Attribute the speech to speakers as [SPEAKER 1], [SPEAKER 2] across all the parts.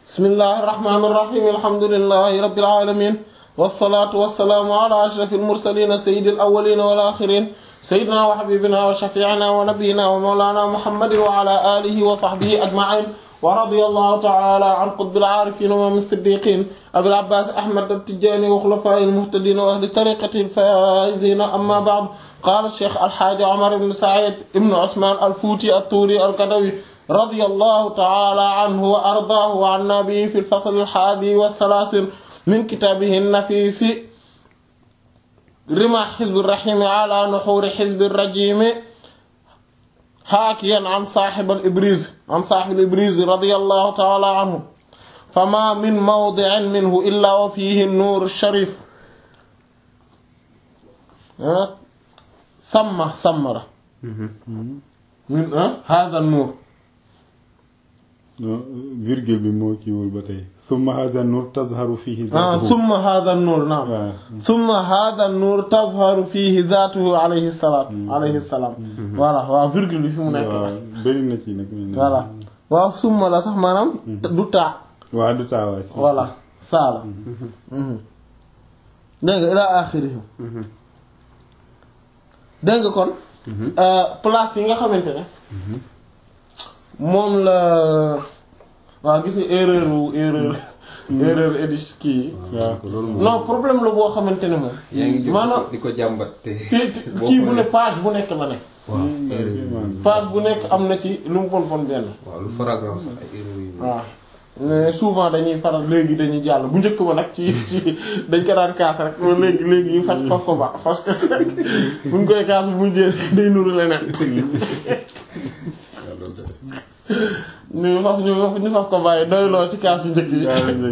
[SPEAKER 1] bismillahir rahmanir rahim alhamdulillahi rabbil alamin wassalatu wassalamu ala ashrafil mursalin sayyidil awwalin wal akhirin sayyidina wa habibina wa shafi'ina wa nabiyyina wa mawlana muhammadin wa ala alihi wa sahbihi ajma'in wa radiyallahu ta'ala an qutbil arifin wa min siddiqin abil abbas ahmad at-tijani wa khulafa'il muhtadin wa ahli tariqatil faizin amma ba'd qala shaykh al-hajj umar ibn sa'id ibn usman al-futi at-turi al-kadawi radiyallahu ta'ala anhu wa ardaahu wa anna bihi fi al-fasl al-hadi wa thalathin min kitabihi an-nafis rima hizb ar-rahim ala nuhur hizb ar-rajim حاكيا عن صاحب الإبريز عن صاحب الإبريز رضي الله تعالى عنه فما من موضع منه إلا وفيه النور الشريف ثم ثمرة من هذا النور
[SPEAKER 2] virgule bi moo kiiwul ba tey summa hadha an-nur tazharu fihi
[SPEAKER 1] ah ثم هذا النور نعم ثم هذا النور تظهر فيه ذاته عليه الصلاة عليه السلام voilà waaw virgule bi fi mu nekk
[SPEAKER 2] waaw bëri na ci nag
[SPEAKER 1] voilà waaw summa la sax maanaam du taa
[SPEAKER 2] waaw du taawaay si
[SPEAKER 1] voilà saa la dégg nga ila axirihi dégg nga kon place yi nga xamante ne moom la waaw gis nga erreur wu erreur erreur édi kii yi non problème la boo xamante ne moom
[SPEAKER 3] yaa ngi
[SPEAKER 1] maanaam
[SPEAKER 3] jóg di ko jàmbat te.
[SPEAKER 1] te kii bu ne page bu nekk la ne
[SPEAKER 3] waaw erreur yi.
[SPEAKER 1] page bu nekk am na ci lu mu bon bon benn
[SPEAKER 3] waaw lu faragrant sax ay erreur yi.
[SPEAKER 1] waaw mais souvent dañuy faral léegi dañuy jàll bu njëkk ba nag ci ci dañ ko daan kaas rek loolu léegi léegi ñu faj faf ko ba parce que buñ koy kaas bu mujjee day nuru leneen ñu faf ñu faf ñu faf ko bàyyi doyloo ci kaas yu njëkk yi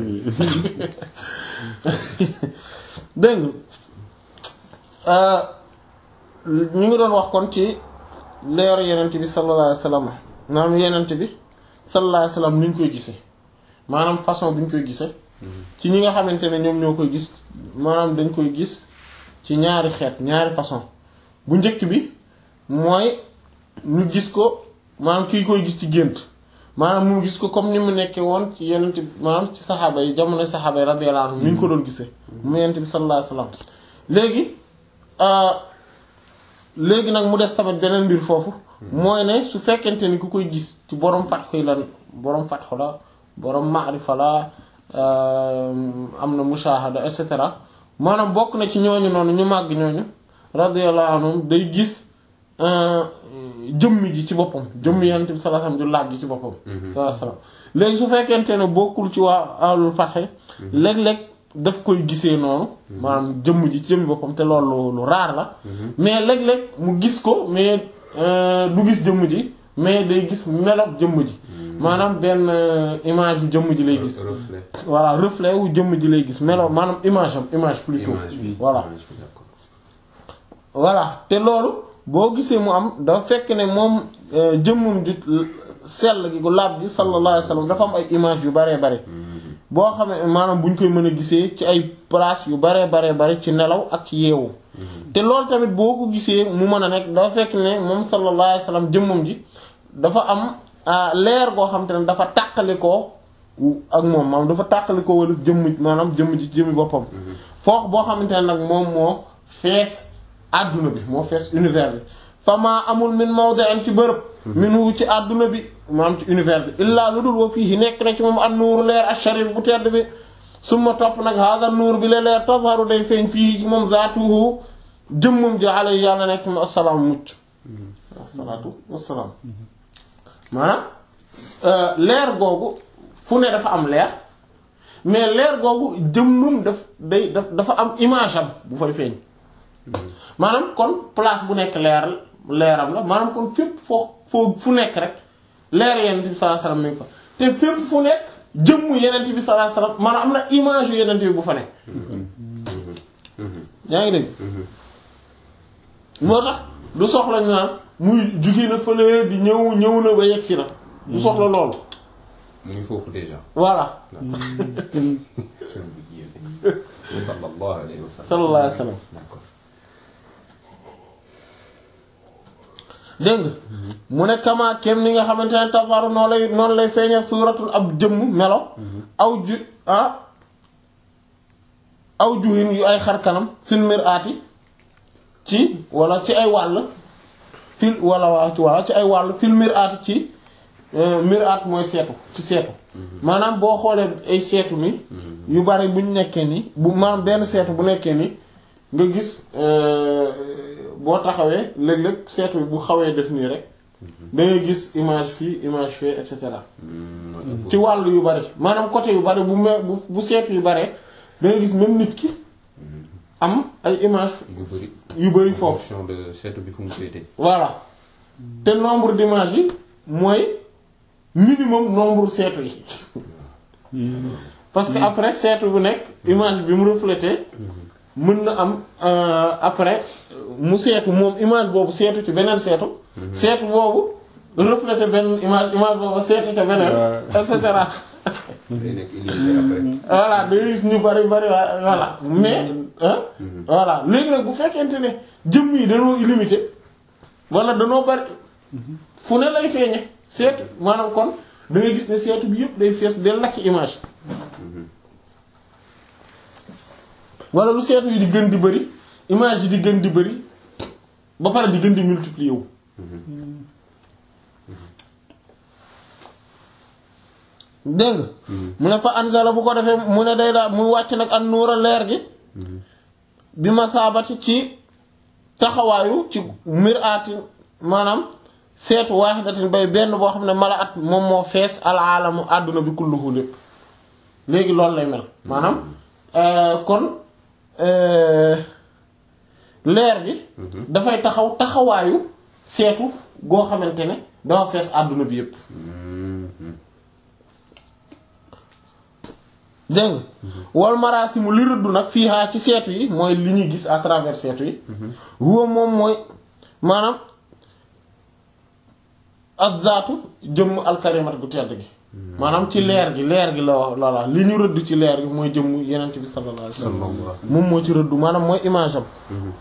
[SPEAKER 1] dégg nga ñu ngi doon wax kon ci leeru yenent bi sallallahu alayhi wasallam maanaam yenent bi sallallahu alayhi wasallam ni ñu koy gisee maanaam façon bi ñu koy gisee ci ñi nga xamante ne ñoom ñoo koy gis maanaam dañ koy gis ci ñaari xeet ñaari façon bu njëkk bi mooy ñu gis ko maanaam kii koy gis ci gént maanaam mu gis ko comme ni mu nekkee woon ci yenent bi maanaam ci saxaaba yi jamono saxaaba yi radiyallahu anhum ni ñu ko doon gisee mu yenent bi sallallahu alayhi wasallam léegi léegi nag mu des tamit beneen mbir foofu mooy ne su fekkente ni ku koy gis ci borom fatxu la borom fatxu la borom maarifa la am na mushahada et cetera maanaam bokk na ci ñooñu noonu ñu màgg ñooñu radiyallahu anhum day gis jëmm ji ci boppam jëmm yonent bi sallallahu alayhi wasallam du laaj ji ci boppam sallallahu alayhi wasallam léegi su fekkente ne bokkul ci waa alul fatxe léeg-léeg daf koy gisee noonu maanaam jëmm ji ci jëmmi boppam te loolu lu raar la mais léeg-léeg mu gis ko mais du gis jëmm ji mais day gis meloog jëmm ji maanaam benn image yu jëmm ji lay gis
[SPEAKER 3] reflet.
[SPEAKER 1] voilà reflet wu jëmm ji lay gis melo maanaam image am image plutôt
[SPEAKER 3] image bi
[SPEAKER 1] voilà
[SPEAKER 3] image bi d'accord.
[SPEAKER 1] voilà te loolu boo gisee mu am dafa fekk ne moom jëmmum ju sell gi gu laab gi sallallahu alayhi wasallam dafa am ay image yu baree bare boo xam ne maanaam bu ñu koy mën a gisee ci ay place yu baree baree bare ci nelaw ak ci yeewu te loolu tamit boo ko gisee mu mën a nekk dafa fekk ne moom sallallahu alayhi wasallam jëmmum ji dafa am leer goo xam te ne dafa tàqalikoo ak moom maanaam dafa tàqalikoo wala jëmm maanaam jëmm ji jëmmi boppam foofu boo xamante ne nag moom moo fees àdduna bi moo fees univers bi fama amul min mawdi'in ci bërëb minhu ci àdduna bi maanaam ci univers bi illaa lu dul wa fii nekk na ci moom an nuuru leer asharif bu tedd bi summa topp nag hada nuur bi la leer tazharu day feeñ fii ci moom zaatuhu jëmmam ji alay yàlla nekk mi assalaamu mucc assalaatu wassalaam maanaam leer googu fu ne dafa am leer mais leer googu jëmmam daf day daf dafa am image am bu fay feeñ maanaam kon place bu nekk leer leeram la maanaam kon fépp foo foo fu nekk rek leer yenent bi sallallahu alayhi wasallam mi ngi fa te fépp fu nekk jëmmu yenent bi sallallahu alayhi wasallam maanaam am na image yu yenent bi bu fa nekk yaa ngi dégg moo tax du soxla ñu naan muy jugi na fële di ñëw ñëw na ba yegg si na du soxla loolu
[SPEAKER 3] mu ngi foofu déjà.
[SPEAKER 1] voilà
[SPEAKER 3] Sëñ bi yéen. sallallahu alayhi wa sallam.
[SPEAKER 1] sallallahu alayhi wasallam
[SPEAKER 3] d'accord.
[SPEAKER 1] dégg nga mu ne kama kem ni nga xamante ne tasaru noonu lay noonu lay feeña suuratul ab jëmm melo aw ju ah aw juhin yu ay xar kanam fil mir'ati ci wala ci ay wàll fil wala waa ci wala ci ay wàll fil mir'ati ci mir'at mooy seetu ci seetu maanaam boo xoolee ay seetu ni yu bari buñ nekkee ni bu maanaam benn seetu bu nekkee ni nga gis boo taxawee léeg-léeg seetu bi bu xawee def nii rek da ngay gis image fii image fii et cetera ci wàll yu bari maanaam côté yu bari bu me bu bu seetu yu baree da ngay gis même nit ki am ay image
[SPEAKER 3] yu bëri
[SPEAKER 1] yu bari foofu
[SPEAKER 3] fonction de seetu bi fu mu féete
[SPEAKER 1] voilà te nombre d'images yi mooy minimum nombre seetu yi parce que après seetu bu nekk image bi mu reflété mën na am euh, après mu seetu moom image boobu seetu ci beneen seetu seetu boobu reflété benn image image boobu seetu ca beneen et cetera
[SPEAKER 3] day nekk illimité après
[SPEAKER 1] voilà day gis ñu bari bari waa voilà mais ah voilà léegi nag bu fekkente ne jëmm yi danoo illimité wala danoo bari fu ne lay feeñe seetu maanaam kon da ngay gis ne seetu bi yëpp day fees del lakk image wala lu seetu yi di gën di bari image yi di gën di bari ba pare di gën di multiplier wu dégg nga mu ne fa anzala bu ko defee mu ne day daal mu wàcc nag an nuura leer gi bi ma saabati ci taxawaayu ci miraatin maanaam seetu waaxidatin bay benn boo xam ne mala at moom moo fees alaalamu àdduna bi kulluhu lépp léegi loolu lay mel maanaam kon leer gi dafay taxaw taxawaayu seetu goo xamante ne dafa fees àdduna bi yépp dégg nga wal maraasimu li rëddu nag fii haa ci seetu yi mooy li ñuy gis à travers seetu yi huwa moom mooy maanaam azzaatu jëmm alkarimat gu tedd gi maanaam ci leer gi leer gi la wax loola li ñu rëdd ci leer gi mooy jëmm yenent bi sallallahu alayhi wasallam moom moo ci rëddu maanaam mooy image am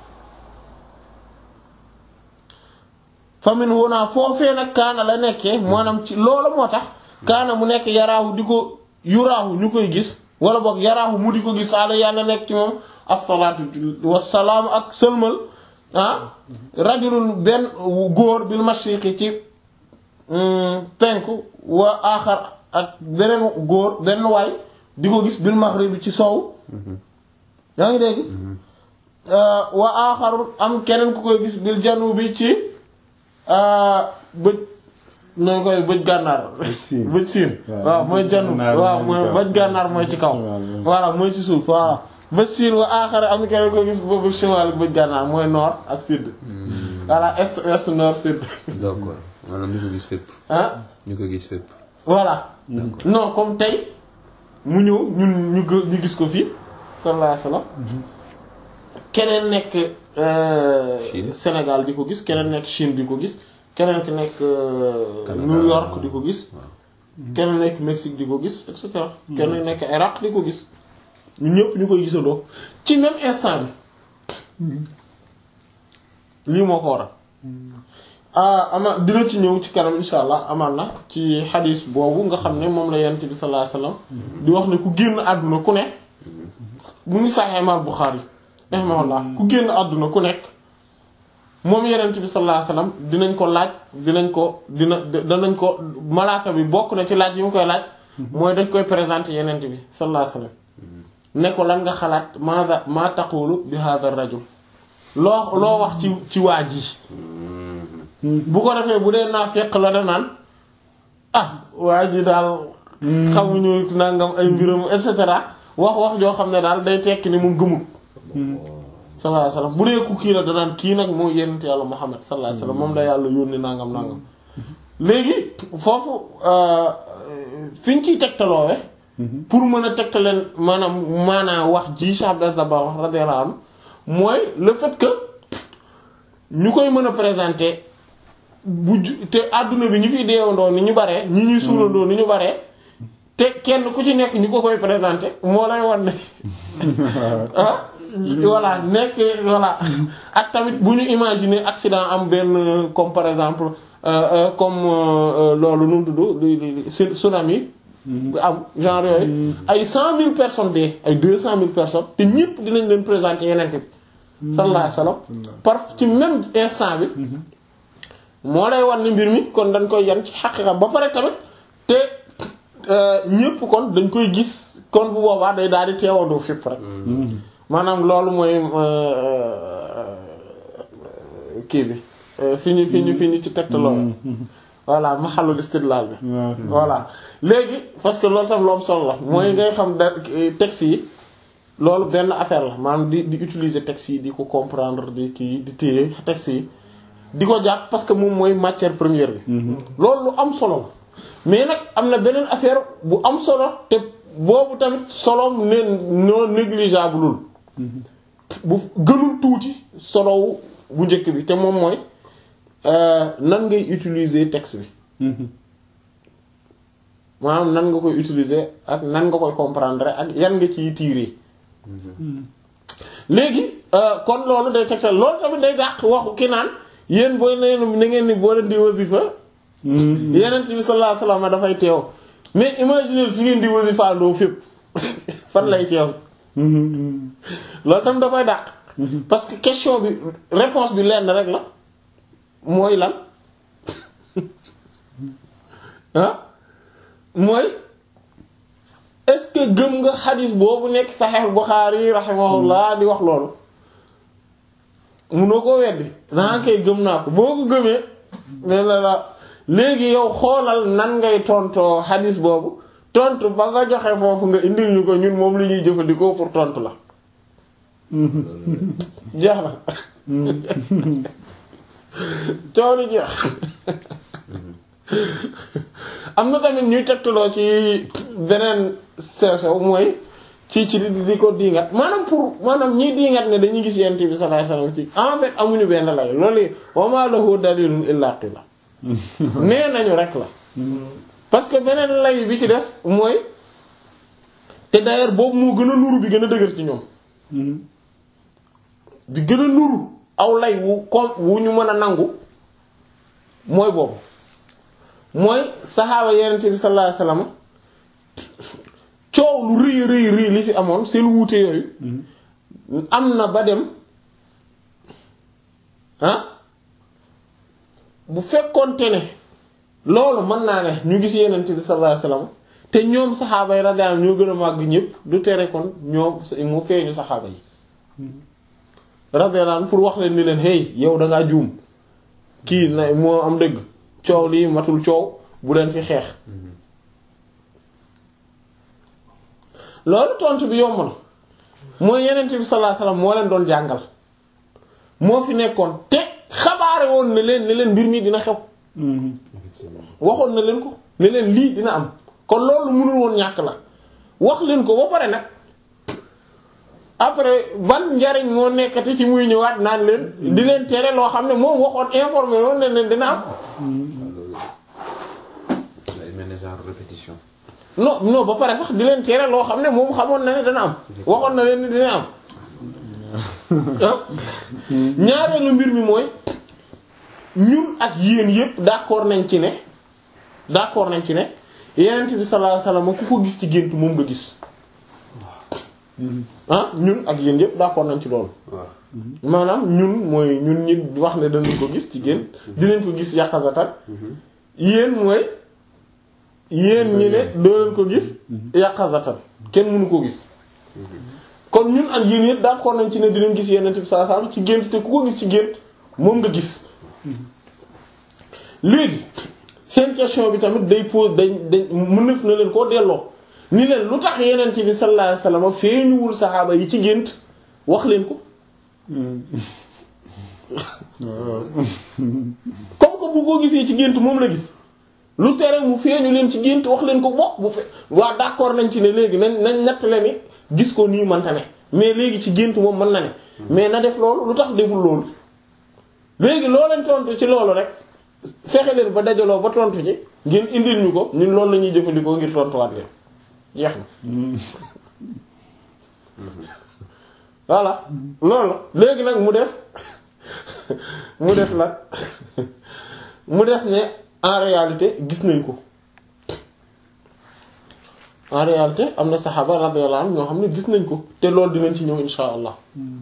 [SPEAKER 1] famin wonaa foofee nag kaana la nekkee maanaam ci loola moo tax kaana mu nekk yaraahu di ko yuraahu ñu koy gis wala boog yaraahu mu di ko gis ala yàlla nekk ci moom assalaatu wassalaam ak sëlmal ah rajulun benn góor bil mashriqi ci penku wa aaxar ak beneen góor benn waay di ko gis bil maghribi ci soow yaa ngi dégg wa aaxarul am keneen ku koy gis bil janubi ci bëj nooy koy bëj gànnaar bëj siin waaw mooy janu waaw mooy bëj gànnaar mooy ci kaw voilà mooy ci suuf voilà bëj siin wa aaxar am keneen ko gis boobu chemal bëj gànnaar mooy nord ak sud voilà est est nord sud
[SPEAKER 3] d'accord maanaam ñu ko gis fépp
[SPEAKER 1] ah
[SPEAKER 3] ñu ko gis fépp
[SPEAKER 1] voilà non comme tey mu ñëw ñun ñu gë- ñu gis ko fii sallallahu alayhi wasallam keneen nekk
[SPEAKER 3] Chine.
[SPEAKER 1] Sénégal di ko gis keneen nekk Chine di ko gis keneen ki nekk
[SPEAKER 3] Canada.
[SPEAKER 1] New York di ko gis keneen nekk Mexique di ko gis et cetera keneen nekk Irak di ko gis ñun ñëpp ñu koy gisandoo ci même instant bi lii moo ko waral ah ama dina ci ñëw ci kanam insha allah amaan na ci xadis boobu nga xam ne moom la yonent bi sallallahu alayhi wasallam di wax ne ku génn àdduna ku ne mu ngi Sahih Imam Bukhari rahimahullah ku génn àdduna ku nekk moom yonent bi sallallahu alayhi wasallam dinañ ko laaj dinañ ko dina danañ ko malaaka bi bokk na ci laaj yi mu koy laaj mooy daf koy présenter yonent bi sallallahu alayhi wasallam ne ko lan nga xalaat ma ma taqulu bi hadha ar-rajul loo loo wax ci ci waa ji bu ko defee bu dee naa fekk la da naan ah waa ji daal xamuñu nangam ay mbiram et cetera wax wax joo xam ne daal day tekki ni moom gëmul sallallahu alayhi wasallam bu dee ku kii la danaan kii nag moo yonent yàlla Muhammad sallallahu alayhi wasallam moom la yàlla yónni nangam nangam léegi foofu fi ñu ciy tegtaloowe pour mën a tegtaleen maanaam maanaam wax ji Cheikh Abdel Dabakh wax radiyallahu anhu mooy le fait que ñu koy mën a présenter bu ju te àdduna bi ñu fiy deewandoo ni ñu baree ñi ñuy suulandoo ni ñu baree te kenn ku ci nekk ñu ko koy présenter moo lay wan ne ah voilà nekkee voilà ak tamit bu ñu imaginer accident am benn comme par exemple euh, euh, comme euh, euh, loolu nu mu tudd li li li tsunami bu am genre yooyu ay cent mille personnes de ay deux cent mille personnes te ñëpp dinañ leen présenter yeneen bi sallallahu alayhi wasallam par ci même instant bi moo lay wan ni mbir mi kon dañ koy yan ci xaqiqa ba pare tamit te ñëpp kon dañ koy gis kon bu boobaa day daal di teewandoo fépp rek maanaam loolu mooy kii bi fi ñu fi ñu fi ñu ci tegtaloo voilà maxalul istidlal bi
[SPEAKER 2] waaw
[SPEAKER 1] voilà léegi parce que loolu tam lu am solo la mooy ngay xam da texte yi loolu benn affaire la maanaam di di utiliser texte yi di ko comprendre di kii di téye texte yi di ko jàpp parce que moom mooy matière première bi loolu lu am solo la mais nag am na beneen affaire bu am solo te boobu tamit soloom ne non négligeableul bu gënul tuuti solowu bu njëkk bi te moom mooy euh, nan ngay utiliser texte bi maanaam nan nga koy utiliser ak nan nga koy comprendre ak yan nga ciy tirer léegi euh, kon loolu day tegtal loolu tamit day dàq waxu ki naan yéen boo neen na ngeen ni boo leen di wasifa yeneen bi sallallahu alayhi wasallam dafay teew mais imagine fi ngeen di wasifa ndoo fépp fan lay teew loolu tam dafay dàq parce que question bi réponse bi lenn rek la mooy lan ah mooy est-ce que gëm nga xadis boobu nekk Sahih Bukhari rahimahullah di wax loolu munoo koo weddi naa koy gëm naa ko boo ko gëmee nee na la léegi yow xoolal nan ngay tontoo xadis boobu tontu ba nga joxe foofu nga indil ñu ko ñun moom lu ñuy jëfandikoo pour tontu la jeex na coow li jeex am na tamit ñuy tegtaloo ci beneen sew sew mooy ci ci di di ko diingat maanaam pour maanaam ñiy diingat ne dañuy gis yent bi sallallahu alayhi wasallam ci en fait amuñu benn lay loolu wa ma lahu dalilun illa qila nee nañu rek la parce que beneen lay bi ci des mooy te d'ailleurs boobu moo gën a nuru bi gën a dëgër ci ñoom bi gën a nuru aw lay wu kom wu ñu mën a nangu mooy boobu mooy saxaaba yenente bi sallallahu alayhi wasallam coow lu rëy rëy rëy li fi amoon seen wuute yooyu am na ba dem ah bu fekkoonte ne loolu mën naa ne ñu gis yenente bi sallallahu alayhi wasallam te ñoom saxaaba yi radiyallahu anhum ñoo gën a màgg ñëpp du tere kon ñoom mu feeñu saxaaba yi radiyallahu anhum pour wax leen ni leen hey yow da ngaa juum kii na moo am dëgg coow lii matul coow bu leen fi xeex loolu tontu bi yomb na mooy yenent bi sallallahu alayhi wasallam moo leen doon jàngal moo fi nekkoon te xabaare woon ne leen ne leen mbir mi dina xew waxoon na leen ko ne leen lii dina am kon loolu mënul woon ñàkk la wax leen ko ba pare nag après ban njariñ moo nekkati ci muy ñëwaat naan leen di leen tere loo xam ne moom waxoon informé woon ne leen dina am
[SPEAKER 3] day mel ne genre répétition.
[SPEAKER 1] non non ba pare sax di leen tere loo xam ne moom xamoon na ne dana am waxoon na leen ni dina am ah ñaareelu mbir mi mooy ñun ak yéen yépp d'accord nañ ci ne d'accord nañ ci ne yenent bi sallallahu alayhi wasallam ku ko gis ci gént moom nga gis ah ñun ak yéen yépp d'accord nañ ci loolu
[SPEAKER 3] waaw.
[SPEAKER 1] maanaam ñun mooy ñun ñi wax ne danañ ko gis ci gént dinañ ko gis yàqazatan yéen mooy yéen ñi ne doo leen ko gis yàqazatan kenn mënu ko gis kon ñun ak yéen yépp d'accord nañ ci ne dinañ gis yenent bi sallallahu alayhi wasallam ci gént te ku ko gis ci gént moom nga gis léegi seen question bi tamit day pose dañ dañ mën na na leen koo delloo ni leen lu tax yenent bi sallallahu alayhi wasallam feeñuwul saxaaba yi ci gént wax leen ko comme que bu ko gisee ci gént moom la gis lu tere mu feeñu leen ci gént wax leen ko bokk bu fe waa d'accord nañ ci ne léegi nañ nañ natt leen ni gis ko nii mënta ne mais léegi ci gént moom mën na ne mais na def loolu lu tax deful loolu léegi loo leen tontu ci loolu rek fexe leen ba dajaloo ba tontu ci ngeen indil ñu ko ñun loolu la ñuy jëfandikoo ngir tontuwaat leen jeex na voilà loolu la léegi nag mu des mu des nag mu des ne en réalité gis nañ ko en réalité am na saxaaba radiyallahu anhum ñoo xam ne gis nañ ko te loolu dinañ ci ñëw insha allah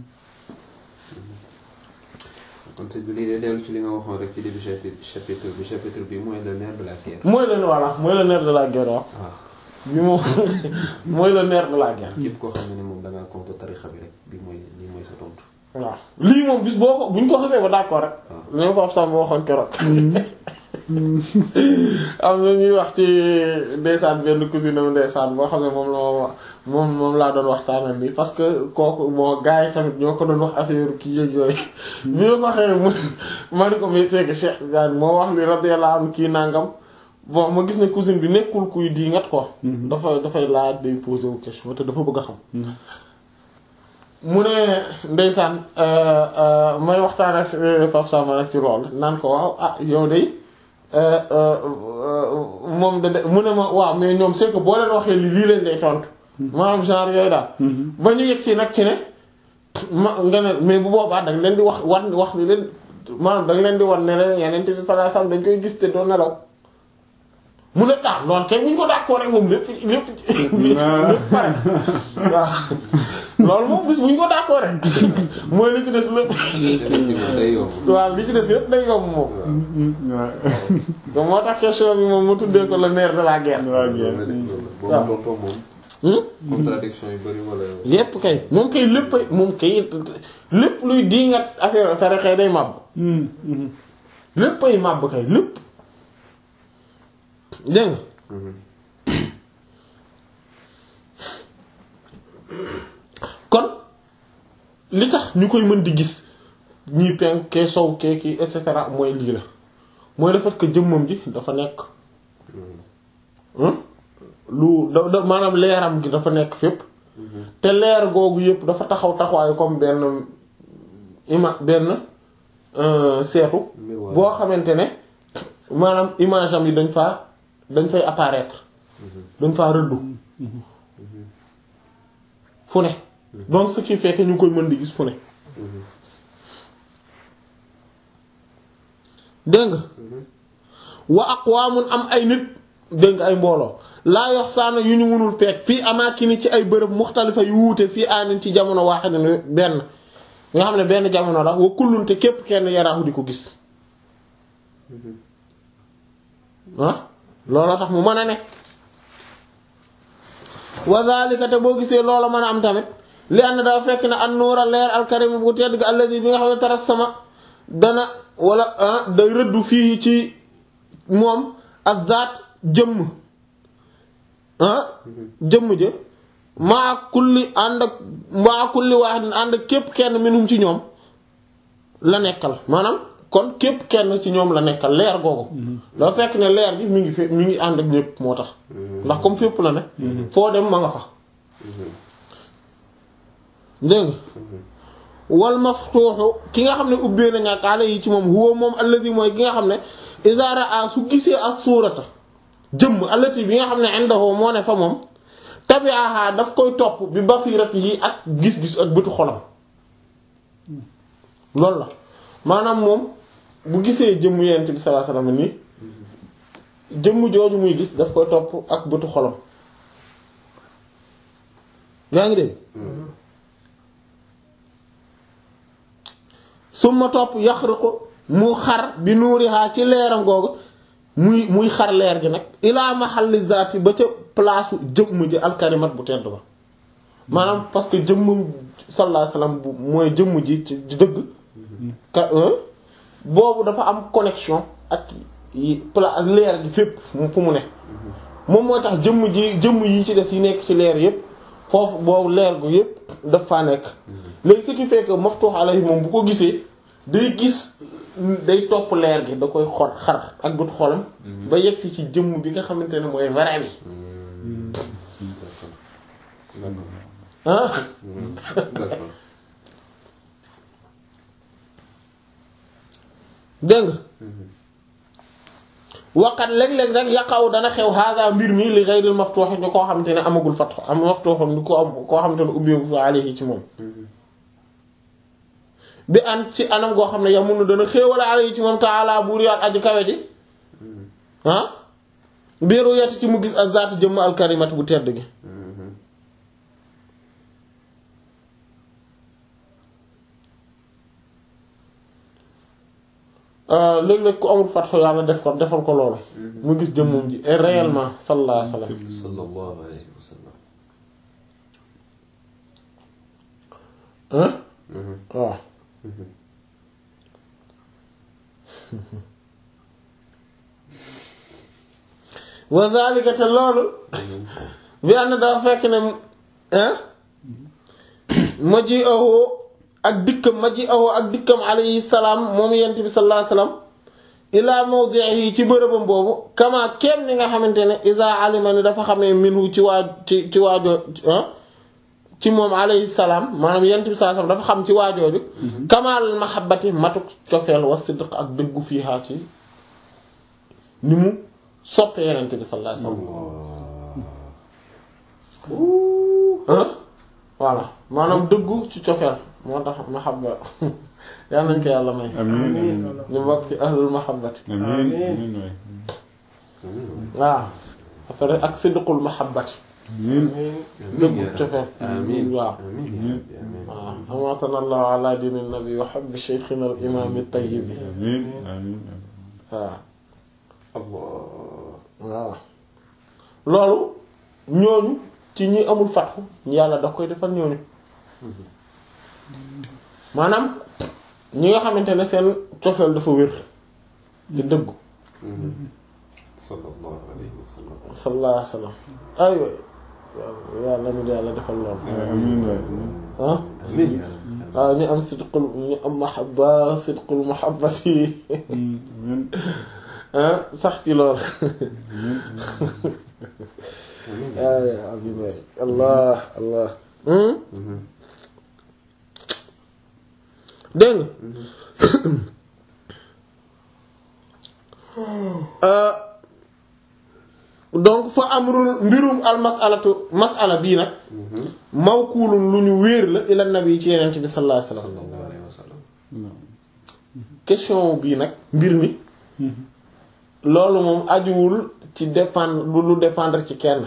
[SPEAKER 3] kon te lii de dellu ci li nga waxoon rek ci début chapitre chapitre bi chapitre bi mooy le nerf de la guerre.
[SPEAKER 1] mooy le voilà mooy le nerf de la guerre waaw
[SPEAKER 3] waaw
[SPEAKER 1] bi moom mooy le nerf de la guerre
[SPEAKER 3] képp koo xam ne moom da ngaa contre tarixa bi rek bi mooy lii mooy sa tontu.
[SPEAKER 1] waaw lii moom bis boo ko bu ñu ko xasee ba d'accord rek li ma ko ab sàmm waxoon keroog am na ñuy wax ci ndeysaan benn cousine am ndeysaan boo xam ne moom la ma moom moom laa doon waxtaanal nii parce que kooku moo gars yi tamit ñoo ko doon wax affaire kii yëg yooyu bi ma ko waxee mu ma ni ko mais c'est que Cheikh Tidiane moo wax li radiyallahu anhu kii nangam bon ma gis ne cousine bi nekkul kuy diingat ko dafa dafay laaj day poser wu question te dafa bëgg a xam mu ne ndeysaan may waxtaan ak Pape Samba rek ci lool naan ko waaw ah yow de moom da de mu ne ma waaw mais ñoom c'est que boo leen waxee li lii leen lay tontu. maanaam genre yooyu daal. ba ñu yegg si nag ci ne ma nga ne mais bu boobaa da nga leen di wax wan wax li leen maanaam da nga leen di wan ne leen Yonent bi sallallahu alayhi wasallam dañ koy gis te doo nelaw. mu ne ah loolu kay bu ñu ko d'accord rek moom lépp lépp lépp pare waaw loolu moom bis bu ñu ko d'accord rek mooy li ci des lépp
[SPEAKER 3] effectivement day yomb.
[SPEAKER 1] waaw li ci des lépp day yomb moom donc moo tax question bi moom mu tuddee ko le nerf de la guerre
[SPEAKER 3] boobu
[SPEAKER 1] waaw.
[SPEAKER 3] tontoo moom.
[SPEAKER 1] hmm
[SPEAKER 3] contradiction yu bari wala.
[SPEAKER 1] lépp kay moom kay lépp moom kay lépp luy diingat affaire tarixa day màbb lépp ay màbb kay lépp dégg nga kon li tax ñu koy mën di gis ñii penk kee sow kee kii et cetera mooy lii la mooy le fait que jëmmam ji dafa nekk hmm? lu da da maanaam leeram gi dafa nekk fépp te leer googu yëpp dafa taxaw taxawaayu comme benn ima benn euh, seetu
[SPEAKER 3] Miroir.
[SPEAKER 1] boo xamante ne maanaam image am yi dañ faa dañ fay apparaître dañ faa rëddu fu ne donc ce qui fait que ñu koy mën di gis fu ne dégg nga wa aqwaamun am ay nit dégg nga ay mbooloo laa yox saana yu ñu mënul peeg fii amaakini ci ay bërëb muxtalifa yu wuute fii aanin ci jamono waaxidin benn nga xam ne benn jamono la wa kullun te képp kenn yaraahu di ko gis ah looloo tax mu mën a ne wa zalika te boo gisee loola mën a am tamit li ànd dafa fekk ne an nuura leer alkarim bu tedd ga alladi bi nga xam ne taras sama dana wala ah day rëddu fii ci moom ak zaat jëmm ah jëmm ja maa kulli ànd ak maa kulli waahidin ànd ak képp kenn minhum ci ñoom la nekkal maanaam kon képp kenn ci ñoom la nekkal leer googu dafa fekk ne leer bi mi ngi fi mi ngi ànd ak ñépp moo tax ndax comme fépp la ne foo dem ma nga fa dégg nga wal maftuuxu ki nga xam ne ubbee nañ ak ala yi ci moom huwa moom alladi mooy ki nga xam ne iza raa su gisee as suurata jëmm allati bi nga xam ne indahu moo ne fa moom tabi'aha daf koy topp bi basirati yi ak gis-gis ak bëtu xolam loolu la maanaam moom bu gisee jëmm yent bi sallallahu alayhi wasallam nii jëmm jooju muy gis daf koy topp ak bëtu xolam yaa ngi dégg suma topp yaxriqu mu xar bi nuurihaa ci leeram googu muy muy xar leer gi nag ilaa mahalli zaati ba ca place jëmm ji alkarimat bu tedd ba maanaam parce que jëmm sallallahu alayhi wasallam bu mooy jëmm ji ci dëgg ka boobu dafa am connexion ak yi pla ak leer gi fépp fu mu ne moom mooy tax jëmm ji jëmm yi ci des yi nekk ci leer yépp foofu boobu leer gu yépp daf faa nekk léegi ce qui fait que maftuh alayhi moom bu ko gisee day gis day topp leer gi da koy xor xar ak bët xolam ba yegg si ci jëmm bi nga xamante ne mooy vrai bi ah
[SPEAKER 3] d'accord
[SPEAKER 1] dégg nga waqat léeg-léeg rek yaqaw dana xew hada mbir mi li ghayril maftuh ñu koo xamante ne amagul fatx am maftuh ni ko am koo xamante ne ubbeeku alayhi ci moom bi an ci anam goo xam ne yamunu dana xéewale ala yi ci moom taala buur yaat aji kawe ji ah biiru yett ci mu gis ak zaati jëmm alkarimat bu tedd gi léeg-léeg ku amul fatxu yàlla def ko defal ko loolu mu gis jëmmum ji et réellement sallallahu alayhi wa sallam
[SPEAKER 3] sallallahu alayhi wa sallam
[SPEAKER 1] hein waaw wa zalika te loolu bi ànd dafa fekk ne hein ma ji ahoo ak dikkam ma ji ahoo ak dikkam alayhi salaam moom yent bi sallallahu alayhi wasallam ila mawdihi ci bërëbam boobu kama kenn ni nga xamante ne isa alima ni dafa xamee minhu ci waa ci ci waajoo ci moom alayhi salaam maanaam yent bi sallallahu alayhi wasallam dafa xam ci waajooju kamal mahabbati matuk cofeel wa sidq ak dëggu fiihaa ci ni mu soppe yenent bi sallallahu alayhi wasallam voilà maanaam dëggu ci cofeel moo tax mahabba yal nañ ko yàlla may
[SPEAKER 2] amiin
[SPEAKER 1] ñu bokk ci ahlul mahabbati
[SPEAKER 2] amiin amiin waay
[SPEAKER 1] waaw après ak sidqul mahabbati
[SPEAKER 2] amiin
[SPEAKER 1] dëggu cofeel
[SPEAKER 3] amiin
[SPEAKER 1] waaw
[SPEAKER 3] amiin yaa rabbi amiin
[SPEAKER 1] waaw amatana allahu ala dini nabi wa habbi shaykhina al imam at-tayyib
[SPEAKER 2] amiin amiin
[SPEAKER 1] waaw
[SPEAKER 3] Allah
[SPEAKER 1] waaw loolu ñooñu ci ñi amul fatxu yàlla da koy defal ñooñu maanaam ñi nga xamante ne seen cofeel dafa wér te dëggu
[SPEAKER 3] sallallahu alayhi wa sallam
[SPEAKER 1] sallallahu alayhi wa sallam aywa yàlla ñu yàlla defal loolu
[SPEAKER 2] amiin waay
[SPEAKER 1] ah
[SPEAKER 3] amiin yaa rabbi
[SPEAKER 1] waaw ñu am sidqul ñu am mahabba sidqul mahabbati
[SPEAKER 2] amiin
[SPEAKER 1] ah sax ci loolu
[SPEAKER 3] amiin
[SPEAKER 1] ay amin waay allah allah hmm dégg nga donc fa amrul mbirum al masalatu masala bii nag mawkuulun lu ñu wéer la ila nabi ci yenent bi sallallahu alayhi wasallam
[SPEAKER 3] sallallahu alayhi wa sallam
[SPEAKER 1] question bii nag mbir mi loolu moom ajuwul ci dépendre lu lu dépendre ci kenn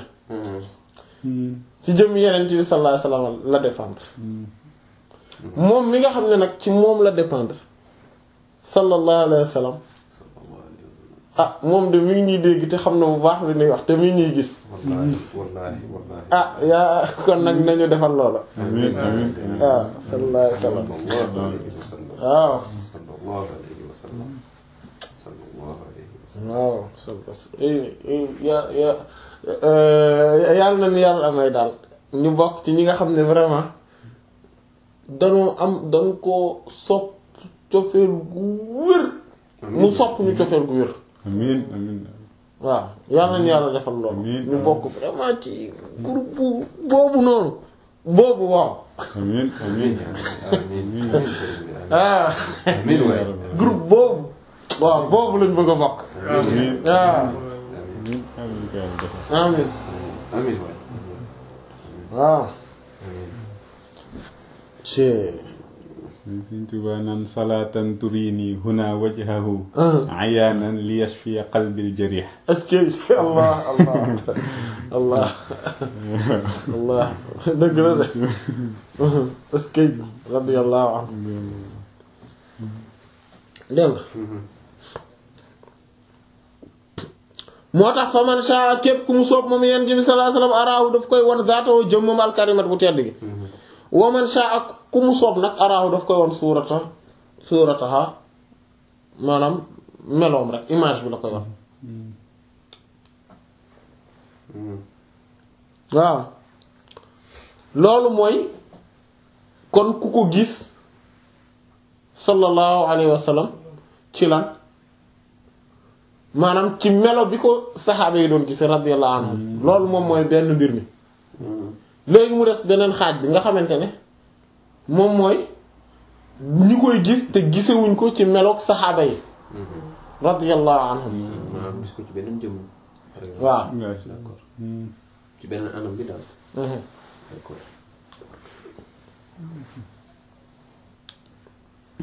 [SPEAKER 1] ci jëm yenent bi sallallahu alayhi wasallam la dépendre moom mi nga xam ne nag ci moom la dépendre sallallahu alayhi wasallam
[SPEAKER 3] sallallahu alayhi wa sallam
[SPEAKER 1] ah moom de mi ngi ñuy dégg te xam na bu baax li ñuy wax te mi ngi ñuy gis
[SPEAKER 3] wallahi wallahi wallahi
[SPEAKER 1] ah yaa kon nag nañu defal loola
[SPEAKER 2] amiin amiin
[SPEAKER 1] waaw sallallahu alayhi wasallam
[SPEAKER 3] sallallahu alayhi wa sallam
[SPEAKER 1] waaw
[SPEAKER 3] sallallahu alayhi wa sallam sallallahu alayhi wa sallam
[SPEAKER 1] waaw sallallahu ya ya yàlla na ni yàlla amay daal ñu bokk ci ñi nga xam ne vraiment danoo am dañ koo sopp cofeel gu wér mu sopp ñu cofeel gu wér
[SPEAKER 2] amiin amiin
[SPEAKER 1] waaw yàlla nañu yàlla defal loolu
[SPEAKER 2] Amiin.
[SPEAKER 1] ñu bokk vraiment ci groupe bu boobu noonu boobu waaw
[SPEAKER 2] amiin
[SPEAKER 3] amiin
[SPEAKER 2] amiin
[SPEAKER 3] yaa rabbi amiin amiin sëriñ bi amiin
[SPEAKER 1] ah
[SPEAKER 3] amiin waay
[SPEAKER 1] groupe boobu waaw boobu lañ bëgg a bokk
[SPEAKER 2] amiin
[SPEAKER 1] waaw
[SPEAKER 2] amiin amiin ko yàlla defal
[SPEAKER 1] amin
[SPEAKER 3] amiin waay
[SPEAKER 1] waaw
[SPEAKER 3] amiin
[SPEAKER 1] ci
[SPEAKER 2] Sëriñ Tuubaa naan salaatan turini huna wajhahu
[SPEAKER 1] ah
[SPEAKER 2] ayaanan li yashfiya qalbil jarih
[SPEAKER 1] est-ce que allah allah allah allah dëgg la de est-ce que radiyallahu anhu dégg nga moo tax fa man sha képp ku mu soob moom yonent bi sallallahu alayhi wasallam araahu daf koy wan zaatoo jëm moom alkarimat bu tedd gi wa man sha ak ku mu soob nag araahu daf koy wan suurata suurataha maanaam meloom rek image bi la koy wan waaw loolu mooy kon ku ko gis sallallahu alayhi wa sallam ci lan maanaam ci melo bi ko saxaaba yi doon gis radiyallahu anhum loolu moom mooy benn mbir mi léegi mu des beneen xaaj bi nga xamante ne moom mooy ñi koy gis te gisewuñ ko ci meloog saxaaba yi radiyallahu anhum
[SPEAKER 3] maanaam gis ko ci beneen jëmm par exemple
[SPEAKER 1] waaw
[SPEAKER 3] d'accord ci benn anam bi daal d'accord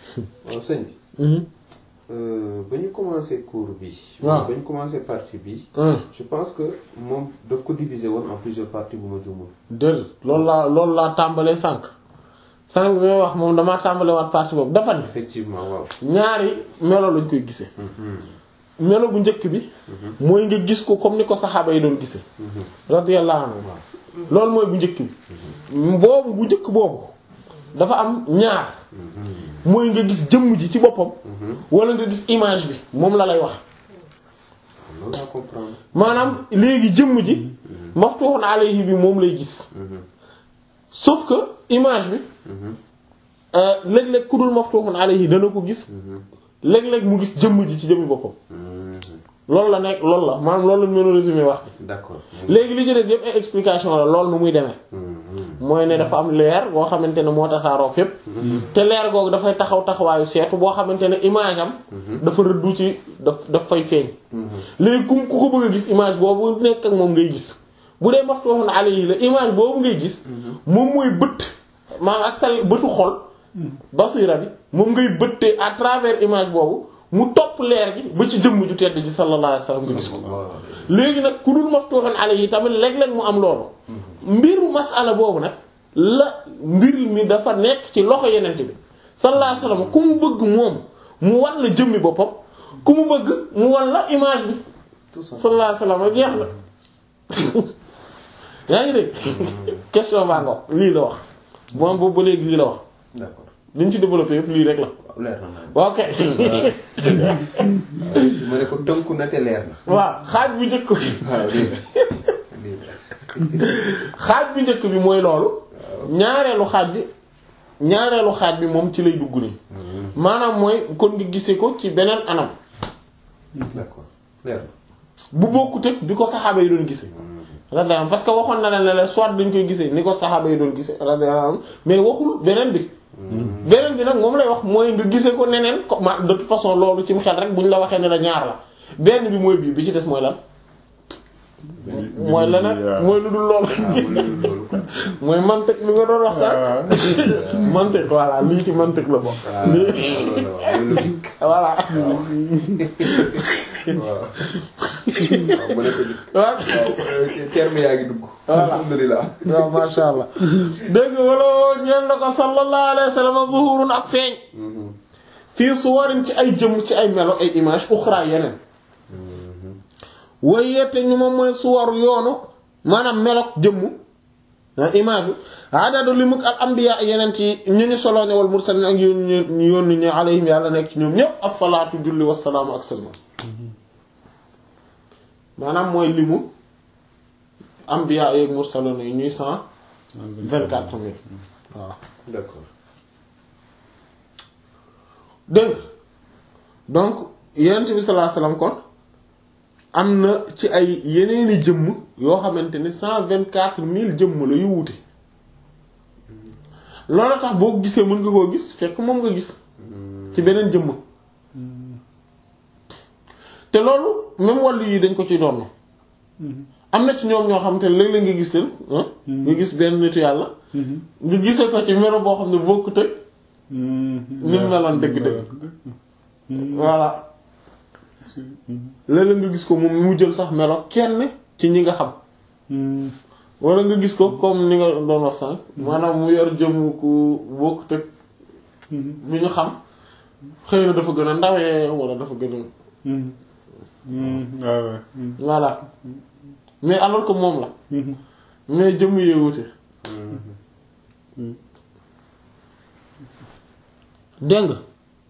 [SPEAKER 3] waaw sëñ bi
[SPEAKER 1] Mhm.
[SPEAKER 3] euh, ba ñu commencé cours bi
[SPEAKER 1] waaw.
[SPEAKER 3] ba ñu commencé partie bi
[SPEAKER 1] Hum.
[SPEAKER 3] je pense que moom daf ko diviser woon en plusieurs parties bu ma juumul
[SPEAKER 1] déedéet loolu laa loolu laa tàmbalee sànq sànq bi may wax moom damaa tàmbalee waat partie boobu dafa ne
[SPEAKER 3] effectivement waaw
[SPEAKER 1] ñaari melo lañ koy gisee melo bu njëkk bi mooy nga gis ko comme ni ko saxaaba yi doon gisee radiyallahu anhu loolu mooy bu njëkk bi boobu bu njëkk boobu dafa am ñaar mooy nga gis jëmm ji ci boppam wala nga gis image bi moom la lay wax
[SPEAKER 3] loolu laa comprendre
[SPEAKER 1] maanaam léegi jëmm ji maftuhun alayhi bi moom lay gis sauf que image bi euh, léeg-léeg ku dul maftuhun alayhi dana ko gis léeg-léeg mu gis jëmm ji ci jëmmi boppam loolu la nekk loolu la maanaam loolu lañ mën a résumé wax
[SPEAKER 3] d'accord
[SPEAKER 1] léegi li ci des yëpp ay explication la loolu nu muy demee mooy ne dafa am leer boo xamante ne moo tasaaroo fépp te leer googu dafay taxaw taxawaayu seetu boo xamante ne image am dafa rëddu ci daf daf fay feeñ léegi ku ku ko bëgg a gis image boobu nekk ak moom ngay gis bu dee maftuhun alayhi la image boobu ngay gis moom mooy bët maanaam ak sa bëtu xol basira bi moom ngay bëttee à travers image boobu mu topp leer gi ba ci jëmm ju tedd ji sallallahu alayhi wasallam nga gis ko léegi nag ku dul maftuhun alayhi tamit léeg-léeg mu am loolu mbiru masala boobu nag la mbir mi dafa nekk ci loxo yenente bi sallallahu alayhi wasallam ku mu bëgg moom mu wan la jëmmi boppam ku mu bëgg mu wan la image bi sallallahu alayhi wasallam jeex na yaa ngi dégg question baa ngo lii la wax moom boobu ba léegi lii la wax
[SPEAKER 3] d'accord
[SPEAKER 1] li ñu ci développé yëpp lii rek la
[SPEAKER 3] waaw leer na man
[SPEAKER 1] waaw ok
[SPEAKER 3] ma ne ko tënku na te leer na
[SPEAKER 1] waaw xaaj bu njëkk bi
[SPEAKER 3] waaw lii la lii la
[SPEAKER 1] xaaj bu njëkk bi mooy loolu ñaareelu xaaj bi ñaareelu xaaj bi moom ci lay dugg nii maanaam mooy kon nga gisee ko ci beneen anam
[SPEAKER 3] d'accord leer na
[SPEAKER 1] bu bokkut ak bi ko saxaaba yi doon gisee radiyallahu anhum parce que waxoon na ne la soit dañ koy gisee ni ko saxaaba yi doon gisee radiyallahu anhum mais waxul beneen bi beneen bi nag moom lay wax mooy nga gisee ko neneen ko ma de toute façon loolu ci mu xel rek bu ñu la waxee ne la ñaar la benn bi mooy bii bi ci des mooy lan mooy leneen mooy lu dul loolu
[SPEAKER 3] loolu quoi
[SPEAKER 1] mooy mantiq bi nga doon wax sax mantiq voilà lii ci mantiq la bokk
[SPEAKER 3] waaw loolu la waaw logique
[SPEAKER 1] voilà
[SPEAKER 3] waaw waaw mu ne ko di
[SPEAKER 1] waaw
[SPEAKER 3] waaw terme yaa ngi dugg
[SPEAKER 1] Voilà.
[SPEAKER 3] alhamdulilah
[SPEAKER 1] waaw masha Allah dégg nga wala ñeen na ko sallallahu alayhi wa sallam zuhurun ak feeñ fii suwarin ci ay jëmm ci ay melo ay image uxra yeneen way yette ñu moom mooy suwaru yoonu maanaam melok jëmm ah image yu adadu li muk al anbiya yeneen ci ñu ñu solo ne wal mursalin ak yu ñu yónni ñu alayhim yàlla nekk ci ñoom ñépp as-salaatu julli wassalaamu ak salma maanaam mooy limu anbiya yeeg mursalin yi ñuy cent vingt-quatre mille waaw
[SPEAKER 3] d'accord
[SPEAKER 1] dégg nga donc yenent bi sallallahu alayhi wasallam kon am na ci ay yeneeni jëmm yoo xamante ne cent vingt-quatre mille jëmm la yu wuute loolu tax boo ko gisee mën nga koo gis fekk moom nga gis ci beneen jëmm te loolu même wàllu yi dañ ko ci doon am na ci ñoom ñoo xamante ne léeg-léeg nga gis leen ah nga gis benn nitu yàlla nga gisee ko ci melo boo xam ne bokkut ak ni mu meloon dëgg-dëgg voilà léeg-léeg nga gis ko moom mu jël sax melo kenn ci ñi nga xam wala nga gis ko comme ni nga doon wax sànq maanaam mu yor jëmm ku bokkut ak mi ñu xam xëy na dafa gën a ndawee wala dafa gën a
[SPEAKER 2] waaw waaw.
[SPEAKER 1] voilà mais alors que moom la mais jëmm yee wute dégg nga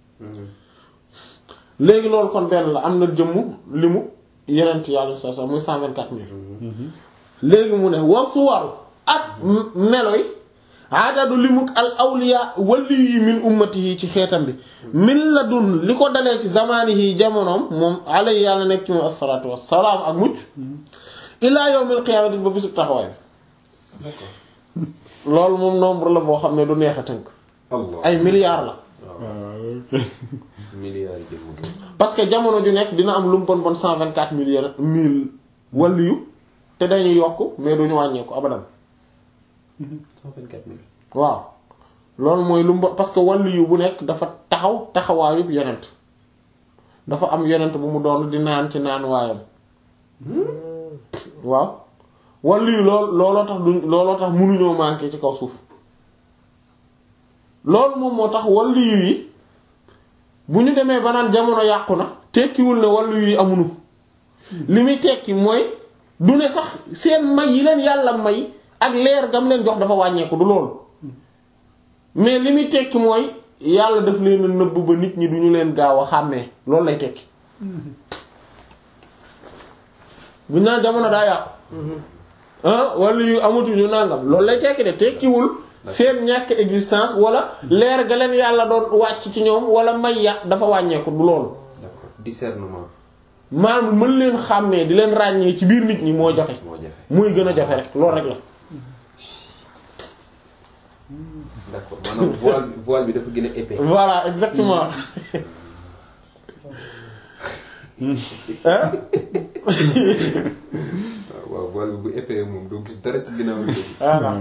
[SPEAKER 1] léegi loolu kon benn la am na jëmm limu yeneen yàlla sa sa muy cent vingt-quatre mille léegi mu ne wa suwaru ak melo yi adadu limuk al awliya wali yi min ummatihi ci xeetam bi min la dun li ko dalee ci zamanihi jamonoom moom alay yàlla nekk ci moom asalaatu wassalaam ak mucc ilaa yawmil qiyaamati ba bisub taxawaay bi loolu moom nombre la boo xam ne du neex a tënk
[SPEAKER 3] Allah
[SPEAKER 1] ay milliards la
[SPEAKER 2] waaw
[SPEAKER 3] milliards yi jëmm ko
[SPEAKER 1] parce que jamono ju nekk dina am lu mu bon bon cent vingt quatre mille mille waliyu te dañuy yokk mais duñu wàññeeku abadan
[SPEAKER 3] cent vingt-quatre mille
[SPEAKER 1] waaw loolu mooy lu mbo parce que wàllu yu bu nekk dafa taxaw taxawaayub yonent dafa am yonent bu mu doon di naan ci naan waayam waaw wàllu yu lool looloo tax du looloo tax mënuñoo manqué ci kaw suuf loolu moom moo tax wàllu yu yi bu ñu demee ba naan jamono yàqu na tekkiwul ne wàllu yu yi amuñu li muy tekki mooy du ne sax seen may yi leen yàlla may ak leer gam leen jox dafa wàññeeku du loolu mais li muy tekki mooy yàlla daf leen a nëbb ba nit ñi duñu leen gaaw a xàmmee loolu lay tekki bu ñu naan jamono daa yàqu ah wala yu amatuñu nangam loolu lay tekki de tekkiwul seen ñàkk existence wala leer ga leen yàlla doon wàcc ci ñoom wala may ya dafa wàññeeku du loolu
[SPEAKER 3] d'accord discernement
[SPEAKER 1] maanaam mën leen xàmmee di leen ràññee ci biir nit ñi moo jafe
[SPEAKER 3] moo jafe
[SPEAKER 1] muy gën a jafe rek loolu rek la
[SPEAKER 3] d'accord maanaam voile bi voile bi dafa gën a épais
[SPEAKER 1] voilà exactement hein
[SPEAKER 3] waaw waaw voile bi bu épais moom doo gis dara ci ginnaaw bi
[SPEAKER 1] voilà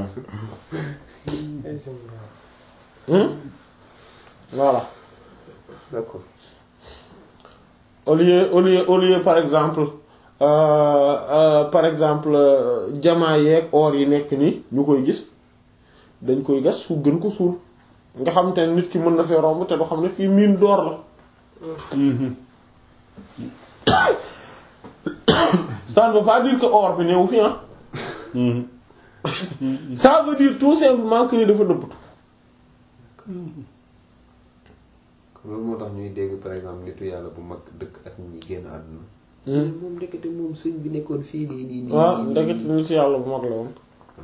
[SPEAKER 1] Hmm? voilà
[SPEAKER 3] d'accord
[SPEAKER 1] au lieu au lieu au lieu par exemple euh, euh, par exemple euh, jamaa yeeg or yi nekk nii ñu koy gis dañ koy gas su gën ko suul nga xam te ne nit ki mën na fee romb te du xam ne fii mine d'or la ça ne veut pas dire que or bi newu fi ah ça veut dire tout simplement que ni dafa nëbbatu
[SPEAKER 3] loolu moo tax ñuy dégg par exemple nitu yàlla bu mag dëkk ak ñi génn àdduna moom ndekete moom sëñ bi nekkoon fii nii nii nii
[SPEAKER 1] waaw
[SPEAKER 3] nii,
[SPEAKER 1] ndekete
[SPEAKER 3] nii.
[SPEAKER 1] nit si yàlla bu mag la woon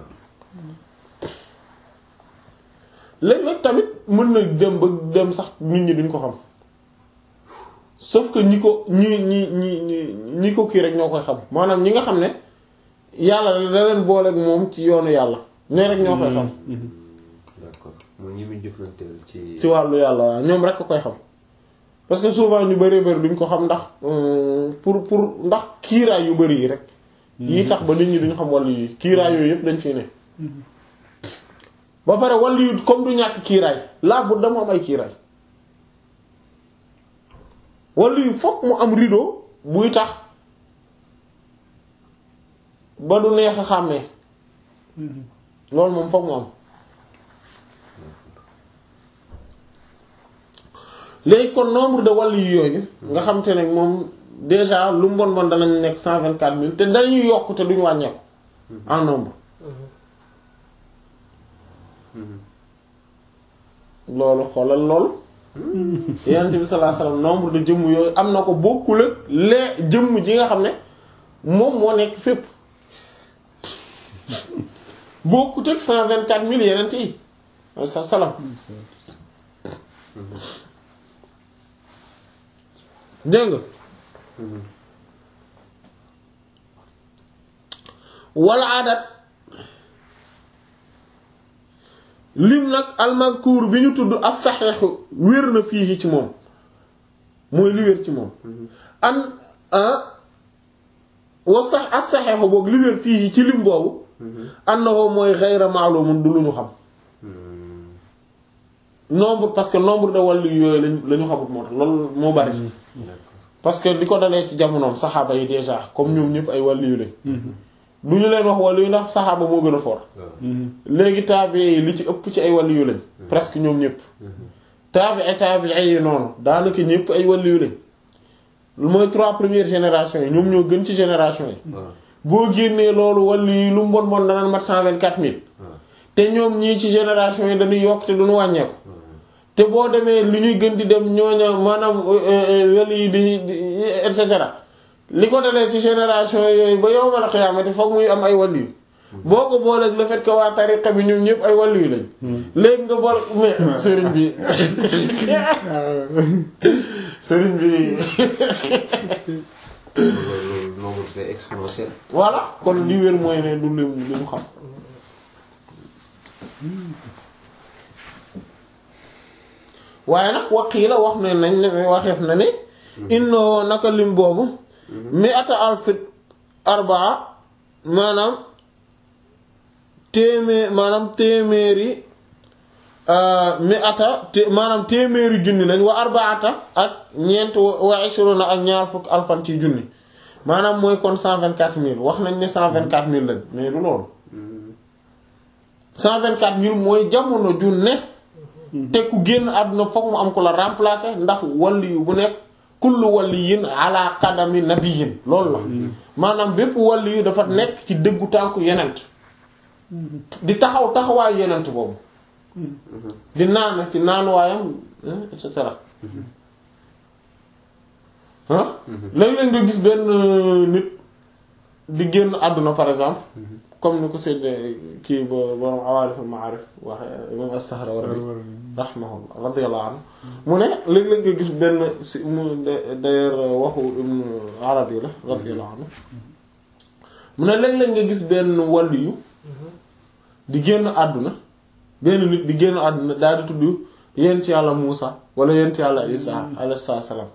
[SPEAKER 1] léeg-léeg tamit mën na dem ba dem sax nit ñi duñ ko xam sauf que ñi ko ñi ñi ñi ñi ñi ko kii rek ñoo koy xam maanaam ñi nga xam ne yàlla da leen booleeg moom ci yoonu yàlla ñooy rek ñoo koy xam
[SPEAKER 3] d'accord mooy ñi muy jëflanteel ci
[SPEAKER 1] ci wàllu yàlla waaw ñoom rek ko koy xam parce que souvent ñu bari bari duñ ko xam ndax euh, pour pour ndax kiiraay yu bari yi rek yi tax ba nit ñi duñ xam wàllu yi kiiraay yooyu yëpp dañ fi ne ba pare wàllu yu comme du ñàkk kiiraay laa bu dama am ay kiiraay wàllu yu fokk mu am rideau buy tax ba du neex a xàmmee loolu moom fokk mu am léegi kon nombre de wàllu yu yooyu nga xam te ne moom déjà lu mu bon bon danañ nekk cent vingt quatre mille te dañuy yokk te duñu wàññeeku en nombre loolu xoolal loolu yonent bi sallallahu alayhi wasallam nombre de jëmm yooyu am na ko bokkul ak lee jëmm ji nga xam ne moom moo nekk fépp bokkut ak cent vingt quatre mille yonent yi sa salaam dégg nga wala adat lim nag almazkur bi ñu tudd as saxeexu wér na fii ci moom mooy li wér ci moom an wa sax as saxeexu boog li wér fii ci lim boobu annahu mooy ghayra ma'lumun du lu ñu xam nombre parce que nombre de wàllu yooyu lañ la ñu xamut moo tax loolu moo bari parce que di ko dalee ci jamonoom saxaaba yi déjà comme ñoom ñëpp ay wàllu yu lañ du ñu leen wax wàllu yu ndax saxaaba moo gën a fort léegi taabi yi li ci ëpp ci ay wàllu yu lañ presque ñoom ñëpp taabi ay taabi ay noonu daanaka ñëpp ay wàllu yu lañ mooy trois premières générations yi ñoom ñoo gën ci génération yi boo génnee loolu wàllu yi lu mu bon bon danaan mat cent vingt-quatre mille te ñoom ñii ci génération yi dañuy yokk te duñu wàññeeku te boo demee li ñuy gën di dem ñooña maanaam wàllu yi di di et cetera li ko dalee ci génération yooyu ba yow mal xiyaamati foog muy am ay wàllu yu boo ko booleeg le fait que waa tariqa bi ñoom ñëpp ay wàllu yu lañ léegi nga bool mais sëriñ bi sëriñ bi
[SPEAKER 3] loolu nombre c'est exponentiel
[SPEAKER 1] voilà kon li wér mooy ne du lim li mu xam waaye nag waqii la wax ne nañ ne waxeef na ne innoo naka lim boobu mi ata alfit arbaa maanaam téeméer maanaam téeméeri mi ata te maanaam téeméeri junni lañ wa arbaata ak ñeent wa ishruna ak ñaar fukk alfan ci junni maanaam mooy kon cent vingt quatre mille wax nañ ne cent vingt quatre mille lañ mais du loolu cent vingt quatre mille mooy jamono ju ne te ku génn àdduna fokk mu am ko la remplacer ndax walli yu bu nekk kullu waliyin ala qadami nabiyin loolu la maanaam bépp walli yu dafa nekk ci dëggu tànku yenent di taxaw taxawaayu yenent boobu di naan ci naanuwaayam et cetera ah léeg-léeg nga gis benn nit di génn àdduna par exemple comme ni ko sedd kii ba borom awaalif al maarif waxe imam as-Sahrawardi rahimahullah radiyallahu anhu mu ne léeg-léeg nga gis benn si mu d'ailleurs waxu ibn Arabi la radiyallahu anhu mu ne léeg-léeg nga gis benn waliyu di génn àdduna benn nit di génn àdduna daal di tudd yent yàlla Muusa wala yent yàlla Isa alayhi salaam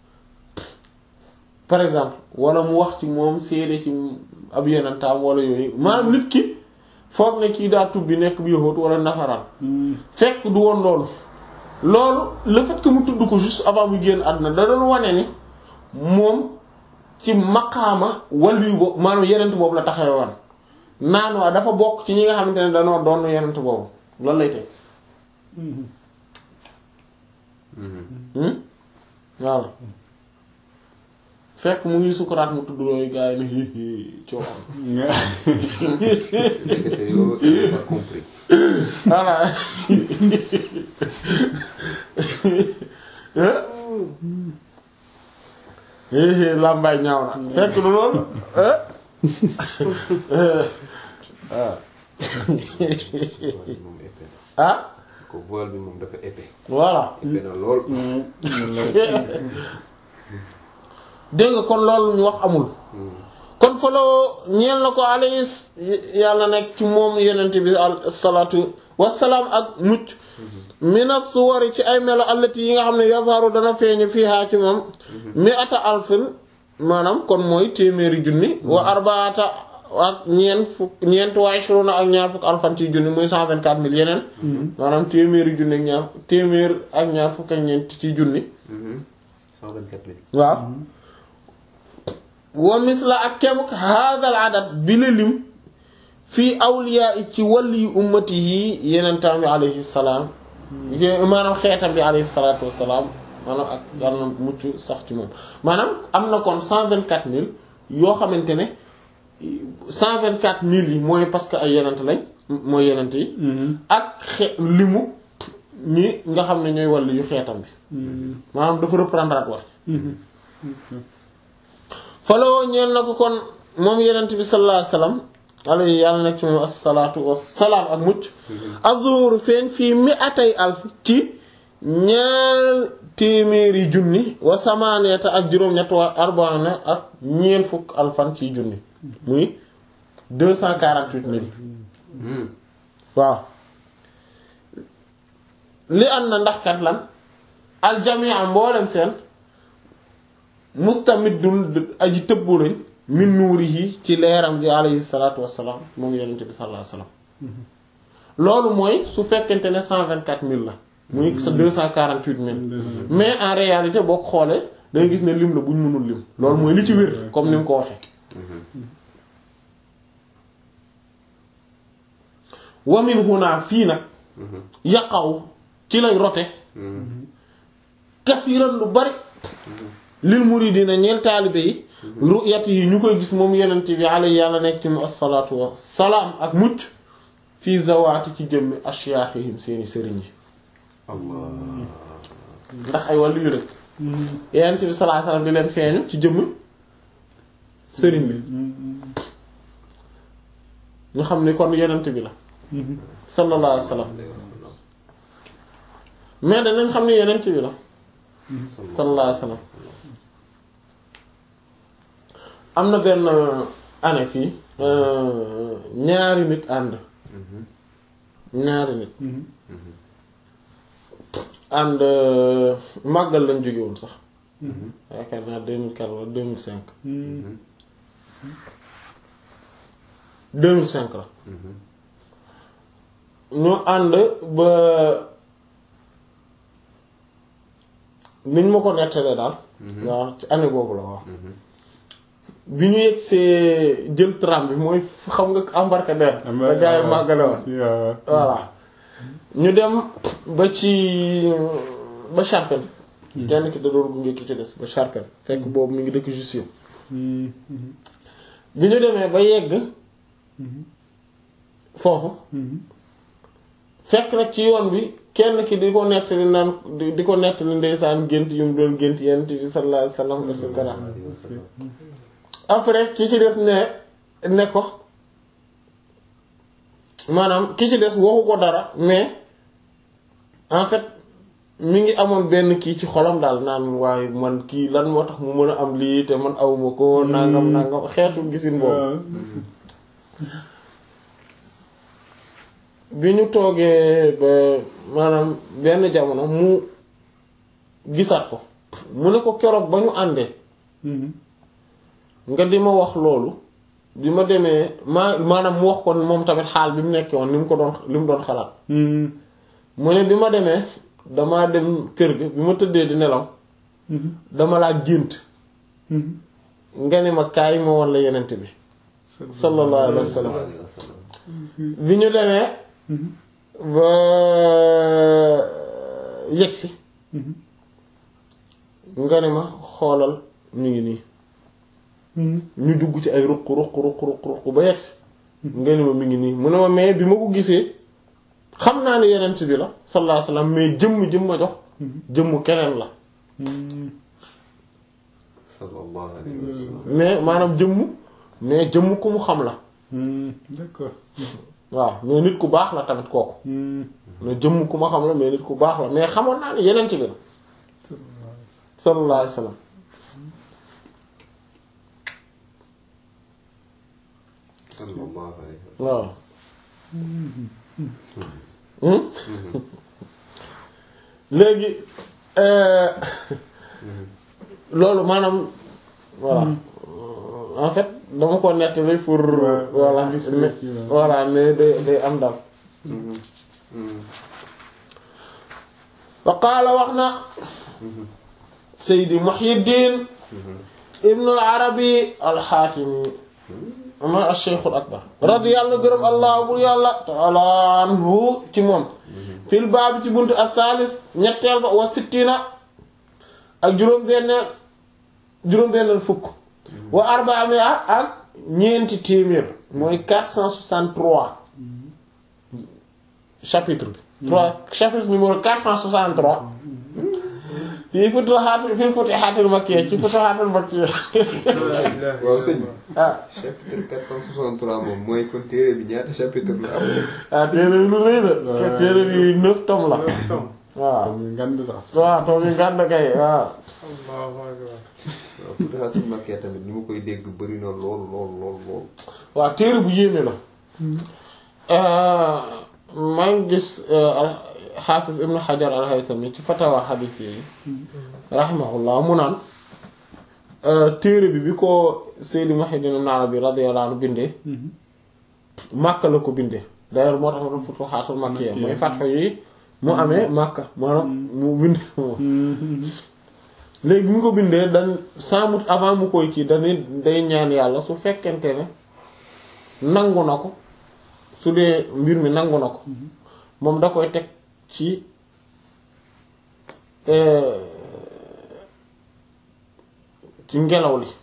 [SPEAKER 1] par exemple wala mu wax ci moom seede ci ab yenentaam wala yooyu maanaam nit ki foog ne kii daa tubbi nekk bi yahut wala nafaraan fekk du woon loolu loolu le fait que mu tudd ko juste avant mu génn àdduna da doon wane ni moom ci maqaama waliyu boobu maanaam yenent boobu la taxawoon naan waa dafa bokk ci ñi nga xamante ne danoo doon yenent boobu loolu lay teg waaw fekk mu ngi sukuraat mu tudd looyu gars yi ne hihi coow
[SPEAKER 3] ndekete yoo il a compris.
[SPEAKER 1] voilà hihi làmbaay ñaaw na fekk du loolu
[SPEAKER 3] waaw moom épais na.
[SPEAKER 1] ah
[SPEAKER 3] ko voile bi moom dafa épais.
[SPEAKER 1] voilà
[SPEAKER 3] épais na lool.
[SPEAKER 1] dégg nga kon loolu ñu wax amul kon faloo ñeel na ko alayhi yàlla nekk ci moom yenent bi salaatu wassalaam ak mucc mina suwari ci ay melo allati yi nga xam ne yazharu dana feeñu fiihaa ci moom mi ata alfin maanaam kon mooy téeméeri junni wa arbaata ak ñeent fukk ñeent wa ishruna ak ñaar fukk alfan ci junni muy cent vingt quatre mille yeneen maanaam téeméeri junni ak ñaar téeméer ak ñaar fukk ak ñeent ci junni
[SPEAKER 3] 124 000.
[SPEAKER 1] waaw wa misla ak kemuk hadal adat bi la lim fii awliya yi ci wàlli yu ummati yi yeneen tam bi alayhi salaam maanaam xeetam bi alayhi salaatu wassalaam maanaam ak yàlla na mucc sax ci moom maanaam am na kon cent vingt quatre mille yoo xamante ne cent vingt quatre mille yi mooy parce que ay yenent lañ mooy yenent yi ak xe limu ñi nga xam ne ñooy wàlli yu xeetam bi maanaam dafa reprendre at wax faloo ñeel na ko kon moom yenent bi sallallahu alayhi wasallam alayhi yàlla nekk ci moom assalaatu wassalaam ak mucc azur feeñ fii mi atay alf ci ñaar téeméeri junni wa samaaniyata ak juróom-ñett wa arbaana ak ñeent fukk alfan ci junni muy deux cent quarante-huit mille waaw li am na ndax kat lan aljamia mboolem seen mustamidun aji tëbbu lañ min nuurihi ci leeram gi alayhi salaatu wassalaam moom yonent bi sallallahu alayhi wasallam loolu mooy su fekkente ne cent vingt quatre mille la muy sa deux cent quarante huit mille mais en réalité boo ko xoolee da nga gis ne lim la bu ñu mënul lim loolu mooy li ci wér comme ni mu ko waxee wamin huna fii nag yaqaw ci lay rote kasiran lu bari lil muridina ñeel taalibe yi ru'yati yi ñu koy gis moom yenent bi alayhi yàlla nekk ci mu assalaatu wa salaam ak mucc fii zawaati ci jëmmi ashyaakhihim seeni sëriñ yi
[SPEAKER 3] Allah.
[SPEAKER 1] ndax ay wàllu yu rek yenent bi sallallahu alayhi wasallam di leen feeñu ci jëmmi sëriñ bi ñu xam ni kon yenent bi la sallallahu alayhi wasallam mais danañ xam ni yenent bi la sallallahu alayhi wasallam am na benn année fii ñaari nit ànd ñaari nit ànd màggal lañ jóge woon sax yaakaar naa deux mille quatre wala deux mille cinq deux mille cinq la ñu ànd ba niñ ma ko nettalee daal waaw ci année boobu la waaw bi ñu yegsee jël tram bi mooy xam nga embarcadère da gaa yi màggale woon voilà ñu dem ba ci ba Charpennes kenn ki da doon gunge ki ci des ba Charpennes fekk boobu mi ngi dëkk Jussieu bi ñu demee ba yegg foofu fekk nag ci yoon bi kenn ki di ko nettali naan di di ko nettali ndeysaan gént yu mu doon gént yent bi sallallahu alayhi wasallam et cetera après ki ci des ne ne ko maanaam ki ci des waxu ko dara mais en fait mi ngi amoon benn kii ci xolam daal naan waaye man kii lan moo tax mu mën a am lii te man awuma ko nangam nangam xeetu gisin boobu bi ñu toogee ba maanaam benn jamono mu gisaat ko mu ne ko keroog ba ñu àndee nga di ma wax loolu bi ma demee maa maanaam mu wax ko moom tamit xaal bi mu nekkee woon ni mu ko doon li mu doon xalaat mu ne bi ma demee damaa dem kër ga bi ma tëddee di nelaw dama laa gént nga ne ma kaay ma woon la yenent bi sallallahu alayhi wa sallam bi ñu demee ba yegsi nga ne ma xoolal ñu ngi nii ñu dugg ci ay ruq ruq ruq ruq ruq ba yegsi nga ne ma mi ngi nii mu ne ma mais bi ma ko gisee xam naa ne yenent bi la sallallahu alayhi wasallam mais jëmm jëmm ma jox jëmm keneen la
[SPEAKER 3] sallallahu alayhi wa sallam
[SPEAKER 1] mais maanaam jëmm mais jëmm ku mu xam la
[SPEAKER 2] d'accord
[SPEAKER 1] waaw mais nit ku baax la tamit kooku mais jëmm ku ma xam la mais nit ku baax la mais xamoon naa ne yenent bi la sallallahu alayhi wasallam
[SPEAKER 3] sallallahu alayhi wa sallam
[SPEAKER 1] waaw léegi loolu maanaam voilà en fait dama ko nettali pour voilà mais voilà mais day day am dal wa qaala wax na Seydi Muhyiddin ibnu al-Arabi al-Xaatimi ama al-Shaykhul Akbar radiyallahu gërëm allah bur yàlla ta'ala anhu ci moom fil baab ci buntu al-thalith ñetteel ba wa sittina ak juróom-benneel juróom-benneel fukk wa arba'ami'a ak ñeenti téeméer mooy 463 chapitre bi 3 chapitre numéro 463 fii futuhaat fii futuhaatil makkiya ci futuhaatil makkiya
[SPEAKER 3] waaw sëñ bi
[SPEAKER 1] ah
[SPEAKER 3] chapitre 463 moom mooy kon téere bi ñaata chapitre la am
[SPEAKER 1] ah téere bi lu rëy la te téere bi neuf tomes la waaw
[SPEAKER 2] muy ngand sax
[SPEAKER 1] waaw toom yi ngànd kay waaw
[SPEAKER 3] waaw Futuhatul Makkiya tamit ni ma koy dégg bëri na lool lool lool lool
[SPEAKER 1] waaw téere bu yéeme la maa ngi gis xaafis ibnu xajar al-Haytami ci fatawa xadiis yi rahimahullah mu naan téere bi bi ko Seydi Muhyiddin Ibn Arabi radiyallahu anhu bindee Makka la ko bindee d'ailleurs moo tax ma doon Futuhaatul Makkiya mooy fatxo yi mu amee Makka maanaam mu bindee moom léegi bi mu ko bindee dañ sans mut avant mu koy kii dañuy day ñaan yàlla su fekkente ne nangu na ko su dee mbir mi nangu na ko moom da koy teg ci ci ngelaw li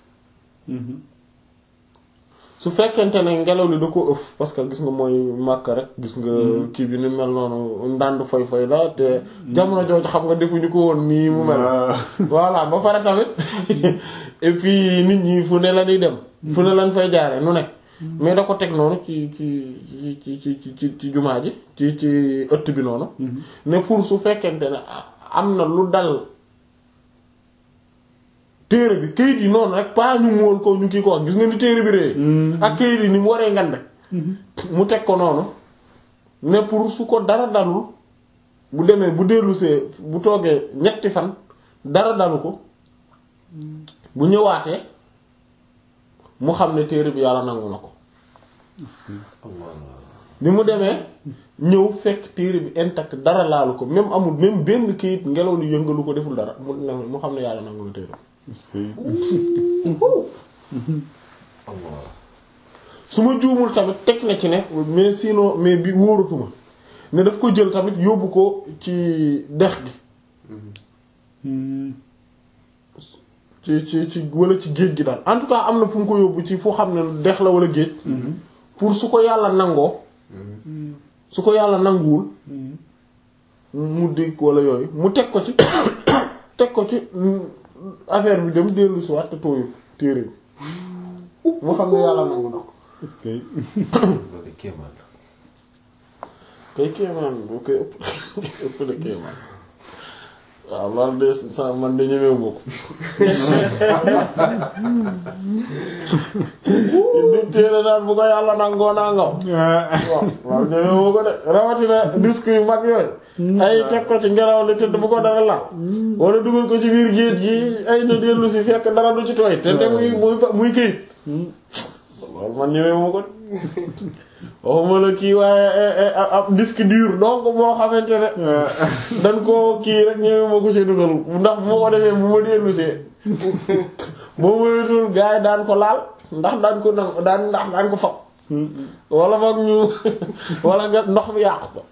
[SPEAKER 1] su fekkente ne ngelaw li da ko ëff parce que gis nga mooy màkk rek gis nga kii bi ni mel noonu ndànd foy foy la te jamono jooju xam nga defuñu ko woon nii mu mel voilà ba pare tamit et puis nit ñi fu ne la ñuy dem fu ne lañ fay jaare nu nekk mais da ko teg noonu ci ci ci ci ci ci ci jumaa ji ci ci ëtt bi noonu ne pour su fekkente ne am na lu dal téere bi këyit yi noonu rek pas ñu mu woon ko ñu kii ko wax gis nga ni téere bi ree ak këyit yi ni mu waree ngand mu teg ko noonu ne pour su ko dara dalul bu demee bu dellusee bu toogee ñetti fan dara dalu ko bu ñëwaatee mu xam ne téere bi yàlla nangu na ko bi mu demee ñëw fekk téere bi intact dara laalu ko même amul même benn kayit ngelaw li yëngalu ko deful dara mu ne mu xam ne yàlla nangu la téere
[SPEAKER 2] est-ce que
[SPEAKER 3] Allah
[SPEAKER 1] su ma juumul tamit teg na ci ne mais sinon mais bi wóoratuma ne daf ko jël tamit yóbbu ko ci dex gi
[SPEAKER 2] Hmm.
[SPEAKER 1] ci ci ci wala ci géej gi daal en tout cas am na fu mu ko yóbbu ci fu xam ne dex la wala géej pour su ko yàlla nangoo su ko yàlla nanguwul mu dégg wala yooyu mu teg ko ci teg ko ci affaire bi dem dellu si waat te tooyul téere bi mu xam ne yàlla nangu na ko
[SPEAKER 2] est-ce que
[SPEAKER 3] loolu de kéemaan la
[SPEAKER 1] kay kéemaan boo koy ëpp ëpp na kéemaan waaw loolu de sa man de ñemewu ma ko di téere naan bu ko yàlla nangoo nangaw waaw waaw ñemewu ma ko de rawatina disque yu mag yooyu ay teg ko ci ngelaw li tëdd bu ko dara la wala dugal ko ci biir géej gi ay na dellu si fekk dara du ci tooy te te muy muy muy këyit loolu man ñemewu ma ko de waxuma la kii waaye ab disque dur donc boo xamante ne dañ koo kii rek ñëwee ma ko ci dugal ndax bu ma ko defee bu ma dellusee boo moytul gars yi daan ko laal ndax daan ko nang daan ndax daan ko fab wala boog ñu wala nga ndox mi yàqu ko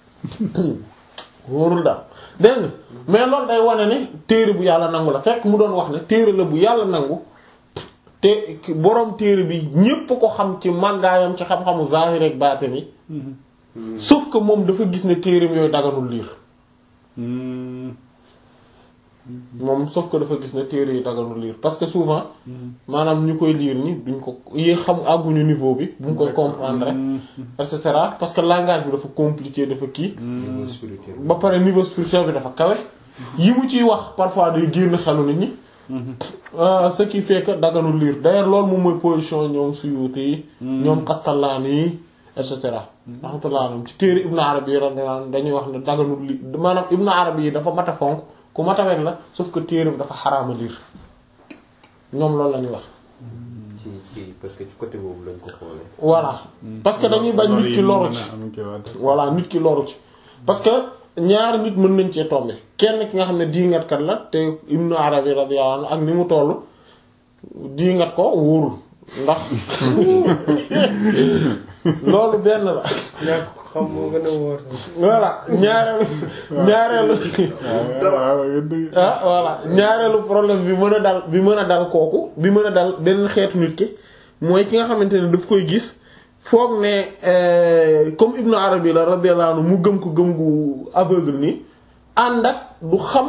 [SPEAKER 1] wóorul daal dégg nga mais loolu day wane ne téere bu yàlla nangu la fekk mu doon wax ne téere la bu yàlla nangu te borom téere bi ñépp ko xam ci màggaayam ci xam-xamu zahir ak baatin yi sauf que moom dafa gis ne téereem yooyu daganul liir
[SPEAKER 2] Hmm.
[SPEAKER 1] moom sauf que dafa gis ne téere yi daganul liir parce que souvent maanaam ñu koy liir ni duñ ko yi xam àgguñu niveau bi bu ñu koy comprendre rek et cetera parce que langage bi dafa compliqué dafa kii
[SPEAKER 3] niveau spirituel
[SPEAKER 1] ba pare niveau spirituel bi dafa kawe yi mu ciy wax parfois day génn xelu nit ñi Euh, ce qui fait que daganul liir d'ailleurs loolu moom mooy position ñoom Suyuti yi ñoom Qastallaani yi et cetera rahmatullah alayhim ci téere Ibn Arabi radiyallahu anhu dañuy wax ne daganul liir maanaam Ibn Arabi yi dafa mat a fonk ku mat a weg la sauf que téereem dafa xaraama liir ñoom loolu la ñuy wax
[SPEAKER 3] ci ci parce que ci côté boobu lañ ko xoolee
[SPEAKER 1] voilà parce que dañuy bañ nit ki loru ci
[SPEAKER 2] am ki waat
[SPEAKER 1] voilà nit ki loru ci parce que ñaari nit mën nañ cee tomber kenn ki nga xam ne diingatkat la te Ibnu Arabi radiyallahu anhu ak ni mu toll diingat ko wóorul ndax loolu benn la
[SPEAKER 3] ñàkk ko xam moo gën a wóor sax
[SPEAKER 1] voilà ñaareelu ñaareelu
[SPEAKER 2] waaw dëgg
[SPEAKER 1] ah voilà ñaareelu problème bi mën a dal bi mën a dal kooku bi mën a dal benn xeetu nit ki mooy ki nga xamante ne daf koy gis foog ne euh, comme Ibnu Arabi la radiyallahu anhu mu gëm ko gëm gu aveugle nii ànd ak du xam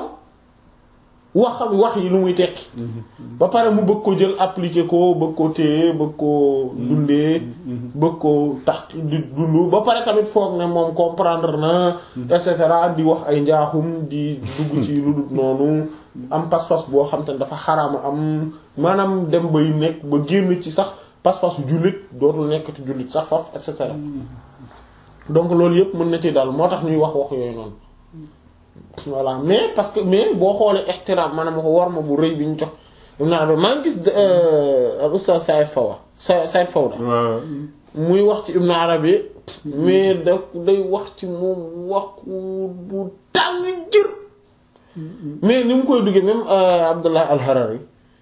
[SPEAKER 1] wax wax yi lu muy tekki ba pare mu bëgg ko jël appliquer ko bëgg ko téye bëgg ko dundee bëgg ko tax di dund ba pare tamit foog ne moom comprendre na et cetera di wax ay njaaxum di dugg ci lu dul noonu am pas-pas boo xam te ne dafa xaraama am maanaam dem bay nekk ba génn ci sax pas-pasu jullit dootul nekk ci jullit sax faf et cetera donc loolu yëpp mën na ci dal moo tax ñuy wax wax yooyu noonu voilà mais parce que mais boo xoolee ihtiram maanaam ko war ma bu rëy bi ñu jox Ibn Arabi maa ngi gis al Oustaz Saïd Fawa Sa Saïd Fawda
[SPEAKER 2] waaw
[SPEAKER 1] muy wax ci Ibn Arabi mais da day wax ci moom wax bu tàng jër mais ni mu koy duggee même Abdullah al-Harari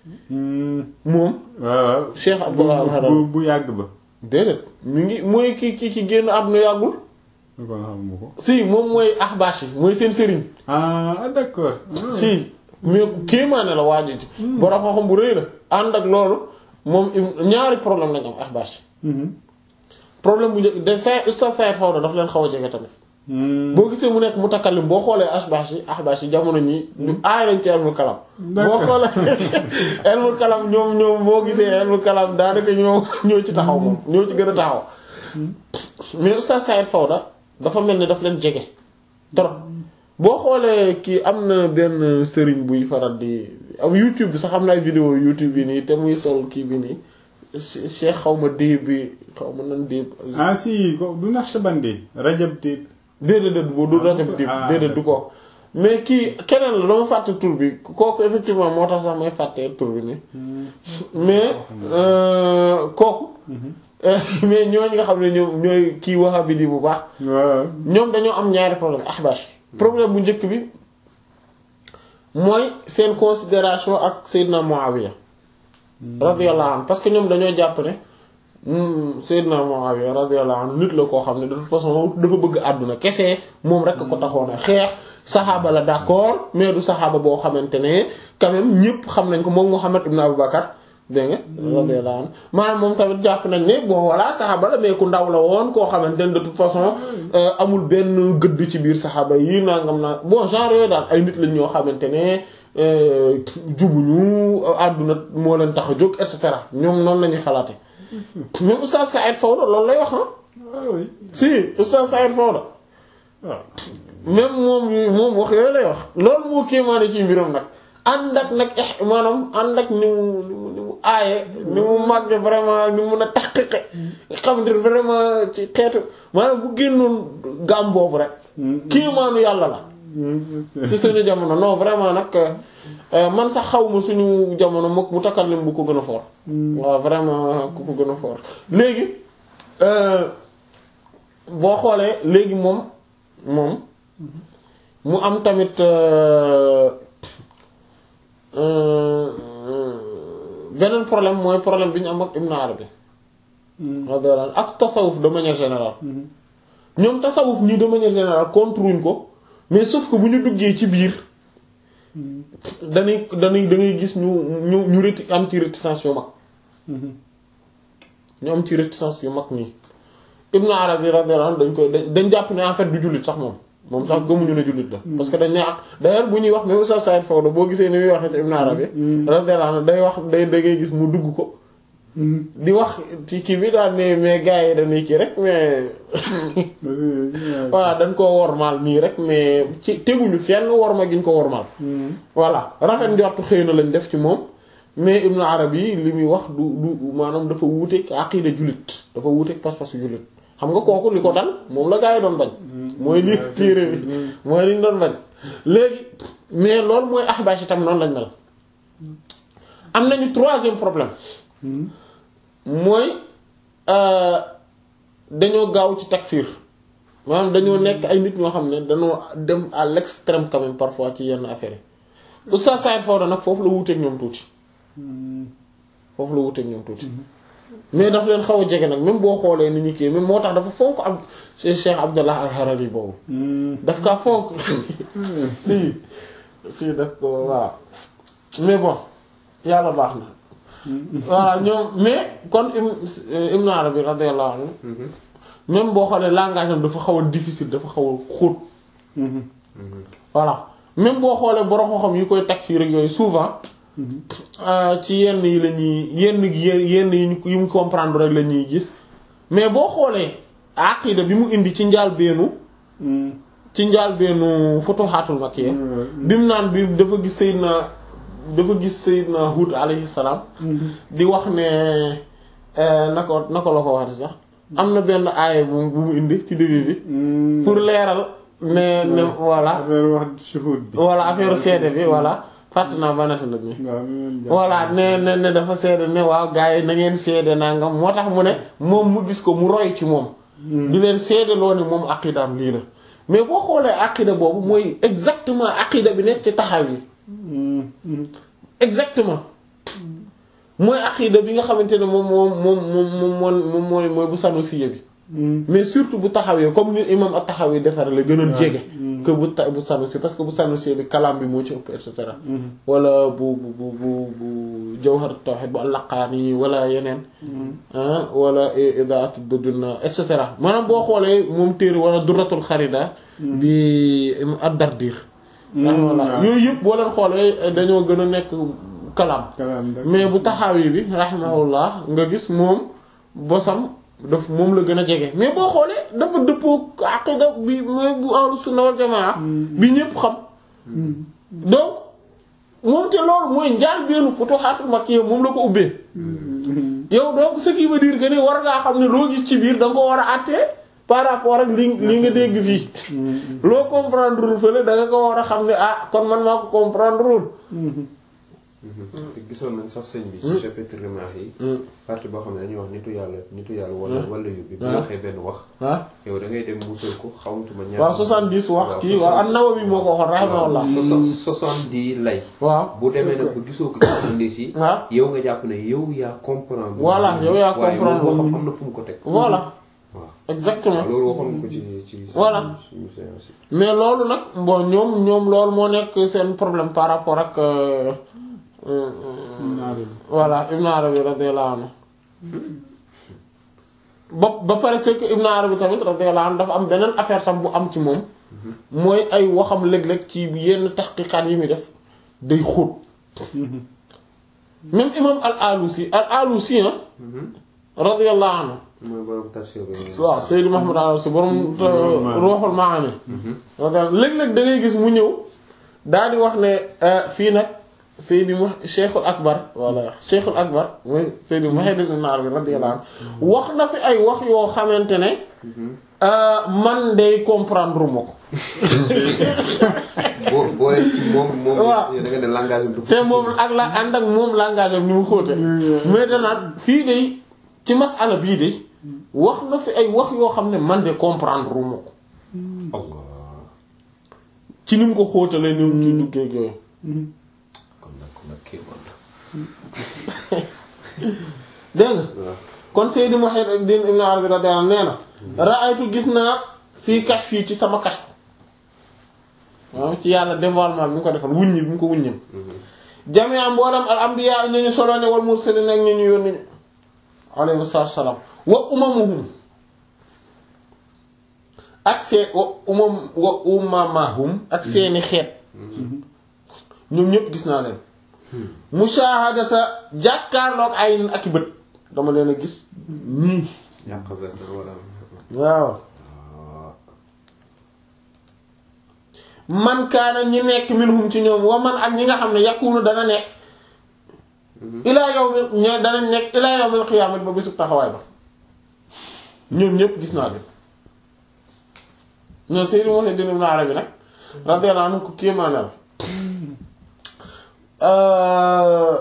[SPEAKER 1] moom
[SPEAKER 2] waaw
[SPEAKER 1] Cheikh Abdullah al-Harari
[SPEAKER 2] bu bu yàgg ba
[SPEAKER 1] déedéet mi ngi mooy ki ki ki génn àdduna yàggul
[SPEAKER 2] kon xamu ko
[SPEAKER 1] si moom mooy Ahbash yi mooy seen sëriñ
[SPEAKER 2] ah d'accord
[SPEAKER 1] si mais kéemaane la waaj ji borom xam-xam bu rëy la ànd ak loolu moom im- ñaari problème lañ am Ahbash problème bu njëkk de sa Oustaz Saïd Fawda daf leen xaw a jege tamit boo gisee mu nekk mutakallim boo xoolee Ahbash yi Ahbash yi jamono ñi ñu aay lañ ci ilmul kalam boo xoolee ilmul kalam ñoom ñoom boo gisee ilmul kalam daanaka ñoo ñoo ci taxaw moom ñoo ci gën a taxaw mais Oustaz Saïd Fawda dafa mel ni daf leen jege trop boo xoolee kii am na benn sëriñ buy faral di am YouTube bi sax am na ay vidéo YouTube bi nii te muy sol kii bi nii Cheikh xaw ma déeb bi xaw ma nan déeb
[SPEAKER 2] ah si ko du Naqshbandi Rajab Déet
[SPEAKER 1] déedéet déet bu du rajab déeb
[SPEAKER 2] Ah,
[SPEAKER 1] déedéet du kooku mais kii keneen la dama fàtte tur bi kooku effectivement moo tax sax may fàtte tur bi nii mais euh, kooku mais ñooñu nga xam ne ñoom ñooy kii wahabi di bu baax
[SPEAKER 2] waaw
[SPEAKER 1] ñoom dañoo am ñaari problème ahbash problème bu njëkk bi mooy seen considération ak Seydina Muawiya radiyallahu anhu parce que ñoom dañoo jàpp ne hmm, Seydina Muawiya radiyallahu anhu nit la koo xam ne de toute façon dafa bëgg àdduna kese moom rek ko taxoon a xeex saxaaba la d'accord mais du saxaaba boo xamante ne quand même ñëpp xam nañ ko moom Muhammad ibn Abu Bakar dégg nga radiyallahu anhu maanaam moom tamit jàpp nañ ne bon voilà saxaaba la mais ku ndaw la woon koo xamante ne de toute façon euh, amul benn gëdd ci biir saxaaba yi nangam na bon genre yooyu daal ay nit lañ ñoo xamante ne euh, jubuñu àdduna moo leen tax a jóg et cetera ñoom noonu la ñuy xalaate même Oustaz Saïd Fawda loolu lay wax ah
[SPEAKER 2] ah oui
[SPEAKER 1] si Oustaz Saïd Fawda
[SPEAKER 2] waaw
[SPEAKER 1] même moom moom wax yooyu lay wax loolu moo kéemaane ci mbiram nag ànd ak nag eh maanaam ànd ak ni mu ni mu ni mu aaye ni mu màgge vraiment ni mu mën a taxqiqe nga xam ne vraiment ci xeetu maanaam bu génnoon gaam boobu rek kéemaanu yàlla la ci suñu jamono non vraiment nag euh, man sax xaw ma suñu jamono mook mu takallim bu ko gën a fort waaw vraiment ku ko gën a fort léegi euh, boo xoolee léegi moom moom mu am tamit euh, euh, beneen problème mooy problème bi ñu am ak Ibn Arabi radiyallahu anhu ak tasawuf de manière générale ñoom tasawuf nii de manière générale contre wuñ ko mais sauf que bu ñu duggee ci biir dañuy dañuy da ngay gis ñu ñu ñu réti am ci réticence yu mag ñu am ci réticence yu mag nii Ibn Arabi radiyallahu anhu dañ koy dañ dañ jàpp ne en fait du jullit sax moom moom sax gëmuñu ne jullit la parce que dañ ne ak d'ailleurs bu ñuy wax même Oustaz Saïd Fawda boo gisee ni muy waxee ci Ibn Arabi radiyallahu anhu day wax day da ngay gis mu dugg ko di wax ci kii bi daal ne mais gars yi dañuy kii rek mais voilà dañ koo wormaal nii rek mais ci teguñu fenn worma gi ñu ko wormaal voilà rafet njortu xëy na lañ def ci moom mais Ibn Arabi li muy wax du du maanaam dafa wuuteeg aqida jullit dafa wuuteeg pas-pasu jullit xam nga kooku li ko dal moom la gaa yi doon bañ mooy lii téere bi mooy liñ doon bañ léegi mais loolu mooy ahbash itam noonu lañ mel am nañu troisième problème mooy dañoo gaaw ci takfir maanaam dañoo nekk ay nit ñoo xam ne dañoo dem à l'extrême quand même parfois ci yenn affaires yi Oustaz Saïd Fawda nag foofu la wuuteeg ñoom tuuti foofu la wuuteeg ñoom tuuti mais daf leen xaw a jege nag même boo xoolee ni ñu kii même moo tax dafa fonk am Cheikh Abdallah al-Harari boobu daf kaa fonk si si daf ko waaw mais bon yàlla baax na voilà ñoom mais kon Ibn Arabi radiyallahu anhu même boo xoolee langage am dafa xaw a difficile dafa xaw a xóot voilà même boo xoolee borom xam yi koy teg fii rek yooyu souvent ci yenn yi la ñuy yenn yenn yi ñu yi mu comprendre rek la ñuy gis mais boo xoolee aqida bi mu indi ci njaal beenu ci njaal beenu Futuhatul Makkiyya bi mu naan bi dafa gis Seydina dafa gis Seydina Hud alayhi salaam di wax ne nako nako la ko waxati sax am na benn aaya bu bu mu indi ci début bi pour leeral ne ne voilà
[SPEAKER 2] affaire wax shuhud bi
[SPEAKER 1] voilà affaire seede bi voilà fàtt naa banata la ni voilà ne ne ne dafa seede ne waaw gars yi na ngeen seede nangam moo tax mu ne moom mu gis ko mu roy ci moom di leen seede loo ne moom aqidaam lii la mais boo xoolee aqida boobu mooy exactement aqida bi nekk ci taxaw yi exactement mooy aqida bi nga xamante ne moom moom moom moom moom moom mooy mooy bu Sanusiya bi mais surtout bu taxawee comme ni imam ak taxawee defar la gën a jege que bu ta bu Sanusi parce que bu Sanusi bi kalaam bi moo ci ëpp et cetera wala bu bu bu bu bu Jawhar Tawhid bu al-Laqaani wala yeneen wala Idaatu Dudduna et cetera maanaam boo xoolee moom téere wala Durratul Xarida bi ad-Dardir voilà yooyu yëpp boo leen xoolee dañoo gën a nekk kalaam mais bu taxawi bi rahimahullah nga gis moom bosam daf moom la gën a jege mais boo xoolee dafa dëppoo aqida bi mooy bu ahlu sunna wal jamaa bi ñëpp xam donc moom te loolu mooy njaal beenu Futuhatul Makkiyya moom la ko ubbee yow donc ce qui veut dire que ni war ngaa xam ne loo gis ci biir da nga ko war a àttee par rapport ak li li nga dégg fii loo comprendre wul fële da nga ko war a xam ne ah kon man maa ko comprendre wul
[SPEAKER 3] te gisoon nañ sax sëñ bi. ci chapitre remarque yi. partie boo xam ne dañuy wax nitu yàlla nitu yàlla wala wala yu bi. bu waxee benn wax.
[SPEAKER 1] ah
[SPEAKER 3] yow da ngay dem wutal ko xawmatuma ñaar.
[SPEAKER 1] waaw 70 wax kii waaw an-Nawawi moo ko waxoon rahimahullah
[SPEAKER 3] soixante-dix lay.
[SPEAKER 1] waaw
[SPEAKER 3] bu demee nag ba gisoo ko ci soixante-dix yi.
[SPEAKER 1] waaw
[SPEAKER 3] yow nga jàpp ne yow yaa comprendre.
[SPEAKER 1] Voilà, yow yaa
[SPEAKER 3] waaye
[SPEAKER 1] comprendre.
[SPEAKER 3] moom waxam am na fu mu ko teg.
[SPEAKER 1] voilà
[SPEAKER 3] waaw
[SPEAKER 1] exactement
[SPEAKER 3] loolu waxoon nga ko ci ci.
[SPEAKER 1] Voilà.
[SPEAKER 3] suñu séance yi.
[SPEAKER 1] mais loolu nag bon ñoom ñoom loolu moo nekk seen problème par rapport ak euh, euh, voilà Ibn Arabi radiyallahu anhu ba ba pare c'est que Ibn Arabi tamit radiyallahu anhu dafa am beneen affaire tam bu am ci moom mooy ay waxam léeg-léeg ci yenn taxqiqaat yi muy def day xóot même imam al-Alusi al-Alusi ah radiyallahu anhu
[SPEAKER 3] mooy borom tafsir bi.
[SPEAKER 1] waaw Seydou Mahmoud al-Alusi borom Ruuhul Maani radiyallahu léeg-léeg da ngay gis mu ñëw daal di wax ne fii nag Seydi mu Cheikhul Akbar walla Cheikhul Akbar mooy Seydi Muhyiddin Ibn Arabi radiyallahu anhu wax na fi ay wax yoo xamante ne man day comprendre ma ko
[SPEAKER 3] boo boo ci moom moom.
[SPEAKER 1] Waaw.
[SPEAKER 3] da nga ne langage bi du.
[SPEAKER 1] te moom ak la ànd ak moom langage am ni mu xóote mais danaan fii day ci masala bii day wax na fi ay wax yoo xam ne man de comprendre ma ko
[SPEAKER 3] Allah
[SPEAKER 1] ci ni mu ko xóotalee ni mu ci duggee ak yooyu
[SPEAKER 3] kon nag kon nag kii man.
[SPEAKER 1] dégg nga
[SPEAKER 3] waaw.
[SPEAKER 1] kon Seydi Muhyiddin Ibn Arabi radiyallahu anhu nee na ra'aytu gis naa fii kashf fii ci sama kashf waaw ci yàlla dévoilement bi mu ko defal wuññi bi mu ko wuññil jamia mboolem al anbiya ñu ñu solo ne wal mursalin ak ñu ñu yónni alayhi salaam wa umamuhum ak seen wa umam wa umamahum ak seeni xeet ñoom ñëpp gis naa leen mushahadata jàkkaarloog ay ak i bët dama leen a gis nii
[SPEAKER 3] yàq zat wala.
[SPEAKER 1] waaw man kaana ñi nekk minhum ci ñoom wa man ak ñi nga xam ne yakunu dana nekk ilaa yawmil ñe danañ nekk ilaa yawmil qiyaamati ba bisu taxawaay ba ñoom ñëpp gis naa leen ñoo Sayyid Muhyiddin Ibn Arabi nag radiyallahu anhu ko kéemaane la Euh,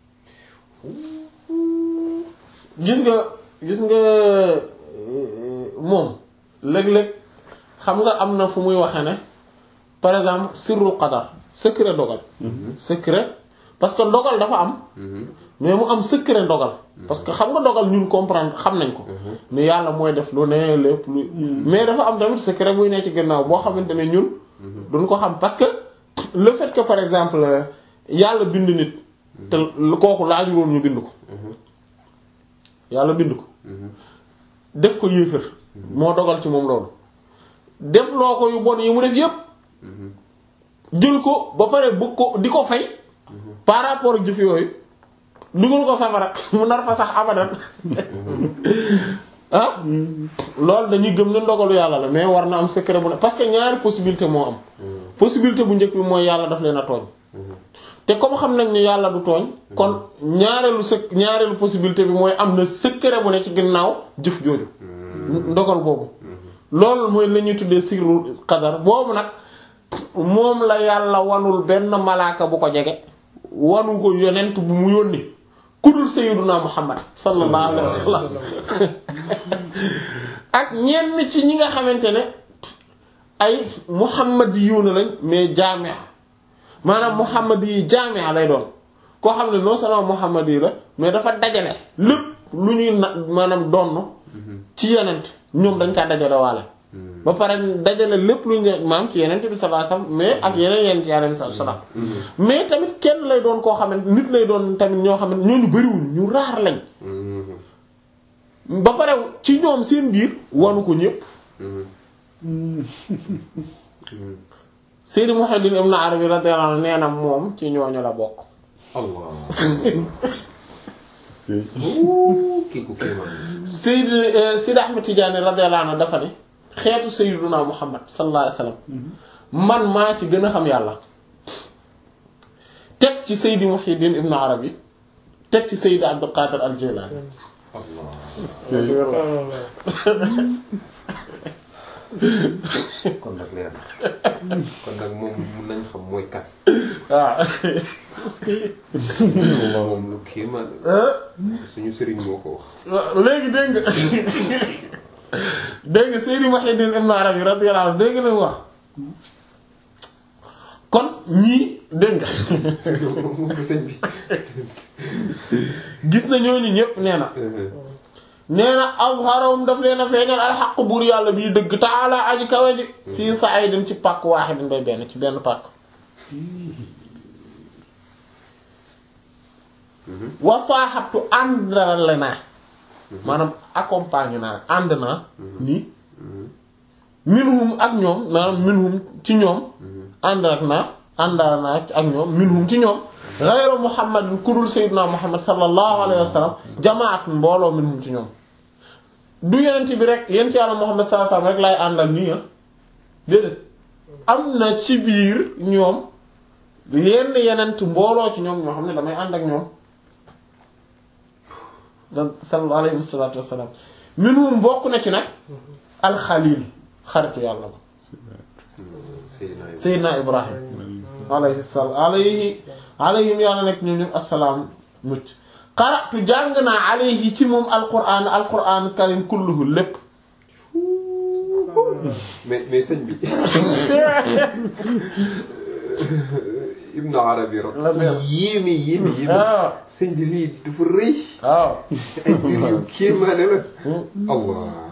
[SPEAKER 1] gis nga gis nga euh, moom léeg-léeg xam nga am na fu muy waxe ne par exemple sirrul qadar secret dogal secret parce que dogal dafa am mais mu am secret dogal parce que xam nga dogal ñun comprendre xam nañ ko ne yàlla mooy def lu ne lépp lu mais dafa am tamit secret buy ne ci gannaaw boo xamante ne ñun duñ ko xam parce que le fait que par exemple yàlla bind nit te lu kooku laaju woon ñu bind ko yàlla bind ko def ko yéefër moo dogal ci moom loolu def loo ko yu bon yi mu def yépp jël ko ba pare bëgg ko di ko fay par rapport ak jëf yooyu dugal ko safara mu nar fa sax abadan ah loolu dañuy gëm ne ndogalu yàlla la mais war na am secret bu ne parce que ñaari possibilité moo am possibilité bu njëkk bi mooy yàlla daf leen a tooñ te comme xam nañ ni yàlla du tooñ kon ñaareelu sec ñaareelu possibilité bi mooy am na secret bu ne ci ginnaaw jëf jooju ndogal boobu loolu mooy la ñuy tuddee sirru qadar boobu nag moom la yàlla wanul benn malaaka bu ko jege wanu ko yonent bu mu yónni kudul sayyiduna muhammad sallallahu alayhi wasallam ak ñenn ci ñi nga xamante ne ay muhammadiyuuna lañ mais jaamia maanaam muhammad yi jaamia lay doon koo xam ne non seulement muhammad yi la mais dafa dajale lépp lu ñuy na maanaam donn ci yonent ñoom dañ kaa dajale waale ba pare dajale lépp lu ñu maam ci yeneen bi sallallahu alayhi wasallam mais ak yeneen yeneen ci yeneen sallallahu mais tamit kenn lay doon koo xamante nit lay doon tamit ñoo xamante ñooñu bariwuñ ñu raar lañ ba pare ci ñoom seen biir wanu ko ñëpp Seydi Muhammad ibn Arabi radiyallahu anhu nee na moom ci ñooñu la bokk
[SPEAKER 3] Allah. kii ku kéemaan.
[SPEAKER 1] Seydi Seydi Ahmad Tidiane radiyallahu anhu dafa ne xeetu Sayyiduna Muhammad sallallahu alayhi wasallam man maa ci gën a xam yàlla teg ci Seydi Muhyiddin ibn Arabi teg ci Seydi Abdul Qadir al-Jilani
[SPEAKER 3] Allah. kon nag leer na kon nag moom mun nañ xam mooy kat.
[SPEAKER 1] waaw est-ce que
[SPEAKER 3] moom lu kéemaan suñu sëriñ moo ko wax
[SPEAKER 1] léegi dégg nga dégg nga Seydi Muhyiddin Ibn Arabi radiyallahu anhu dégg nga li mu wax kon ñii dégg nga
[SPEAKER 3] moom sëñ bi
[SPEAKER 1] gis na ñooñu ñépp nee na nee na azharum daf leen a feeñal alxaq buur yàlla bii dëgg taala aji kawe ji fii sa'idin ci pàkk waahidin bay benn ci benn pàkk wa saaxabtu àndale naa maanaam accompagné naa ànd naa nii minhum ak ñoom maanaam minhum ci ñoom ànd ak naa àndal naa ak ñoom minhum ci ñoom ghayru muhammadin kudul sayyidina muhammad sallallahu alayhi wa sallam jamaat mbooloo minhum ci ñoom du yenent bi rek yent yàlla muhammad sallallahu alayhi wa sallam rek laay àndal nii ah déedéet am na ci biir ñoom yenn yenent mbooloo ci ñoom ñoo xam ne damay ànd ak ñoom da sallallahu alayhi wasalatu wasalaam minhum bokk na ci nag alxalil xaritu yàlla ba
[SPEAKER 3] Seydina
[SPEAKER 1] seydina ibrahim alayhi salaam alayhi alayhim yàlla nekk ñoom ñoom assalaam mucc qara'tu jàng naa alayhi ci moom alquran alquran karim kulluhu lépp
[SPEAKER 3] mais mais sëñ bi Ibn Arabi rab
[SPEAKER 1] La mère.
[SPEAKER 3] yéeme yéeme yéeme
[SPEAKER 1] Ah.
[SPEAKER 3] sëñ bi lii dafa rëy
[SPEAKER 1] waaw
[SPEAKER 3] ay mbir yu kéemaane la allah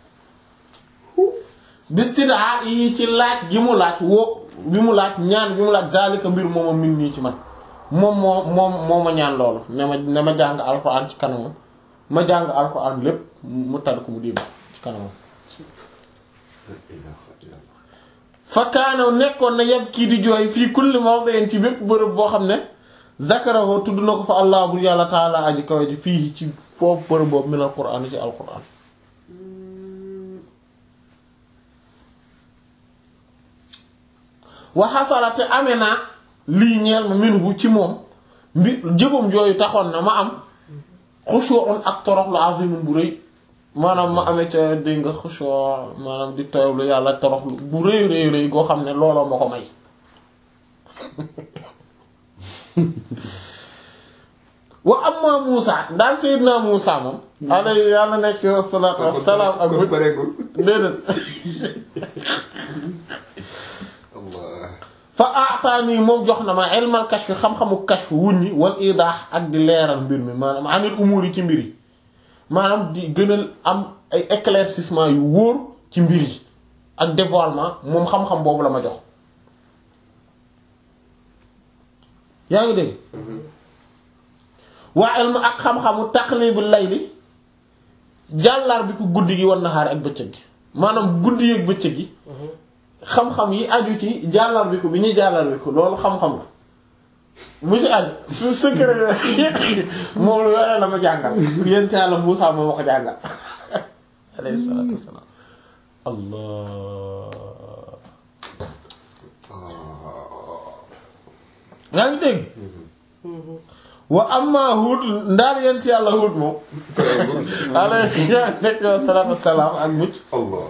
[SPEAKER 1] bistidaa yi ci laaj gi mu laaj woo bi mu laaj ñaan bi mu laaj daalika mbir mooma min nii ci man moom moo moom moo ma ñaan loolu ne ma ne ma jàng alxuraan ci kanamam ma jàng alxuraan lépp mu tal ko mu dégg ci kanamam
[SPEAKER 3] la ilaha illallah
[SPEAKER 1] fa kaana nekkoon na yeb kii di jooy fii kulli mawdin ci bépp bërëb boo xam ne zakarahu tudd na ko fa allah bu yàlla taala aji kawe ji fii ci foofu bërëb boobu min alxuraan ci alxuraan waxasalate amee naa lii ñeel ma minhu ci moom mbi jëfam jooyu taxoon na ma am xushu'un ak torox lu azimun bu rëy maanaam ma amee ca dégg nga xushu' maanaam di toroxlu yàlla toroxlu bu rëy rëy rëy goo xam ne looloo ma ko may wa amma Muusa daal Seydina Muusa moom alayhi yàlla nekk salaatu wassalaam ak
[SPEAKER 3] kon pareegul
[SPEAKER 1] déedéet
[SPEAKER 3] allah
[SPEAKER 1] fa aataani moom jox na ma ilmal kashf xam-xamu kashf wuññi wal idaax ak di leeral mbir mi maanaam anil umuur yi ci mbir yi maanaam di gënal am ay éclaircissement yu wóor ci mbir yi ak dévoilement moom xam-xam boobu la ma jox yaa ngi dégg waa ilmu ak xam-xamu taqlibul layli jàllar bi ko guddi gi wan naxaar ak bëccëg gi maanaam guddi ak bëccëg gi xam-xam yi aju ci jàllar bi ko bi ñuy jàllar bi ko loolu xam-xam la mu ci aju su secret moom lu yooyu la ma jàngal yéen Yàlla Muusaa moo ma ko jàngal alayhi salaatu wassalaam allah yaa ngi dégg wa amma Huud ndaal yéen ci Yàlla Huud moom alayhi salaatu wassalaam ak mucc
[SPEAKER 3] allah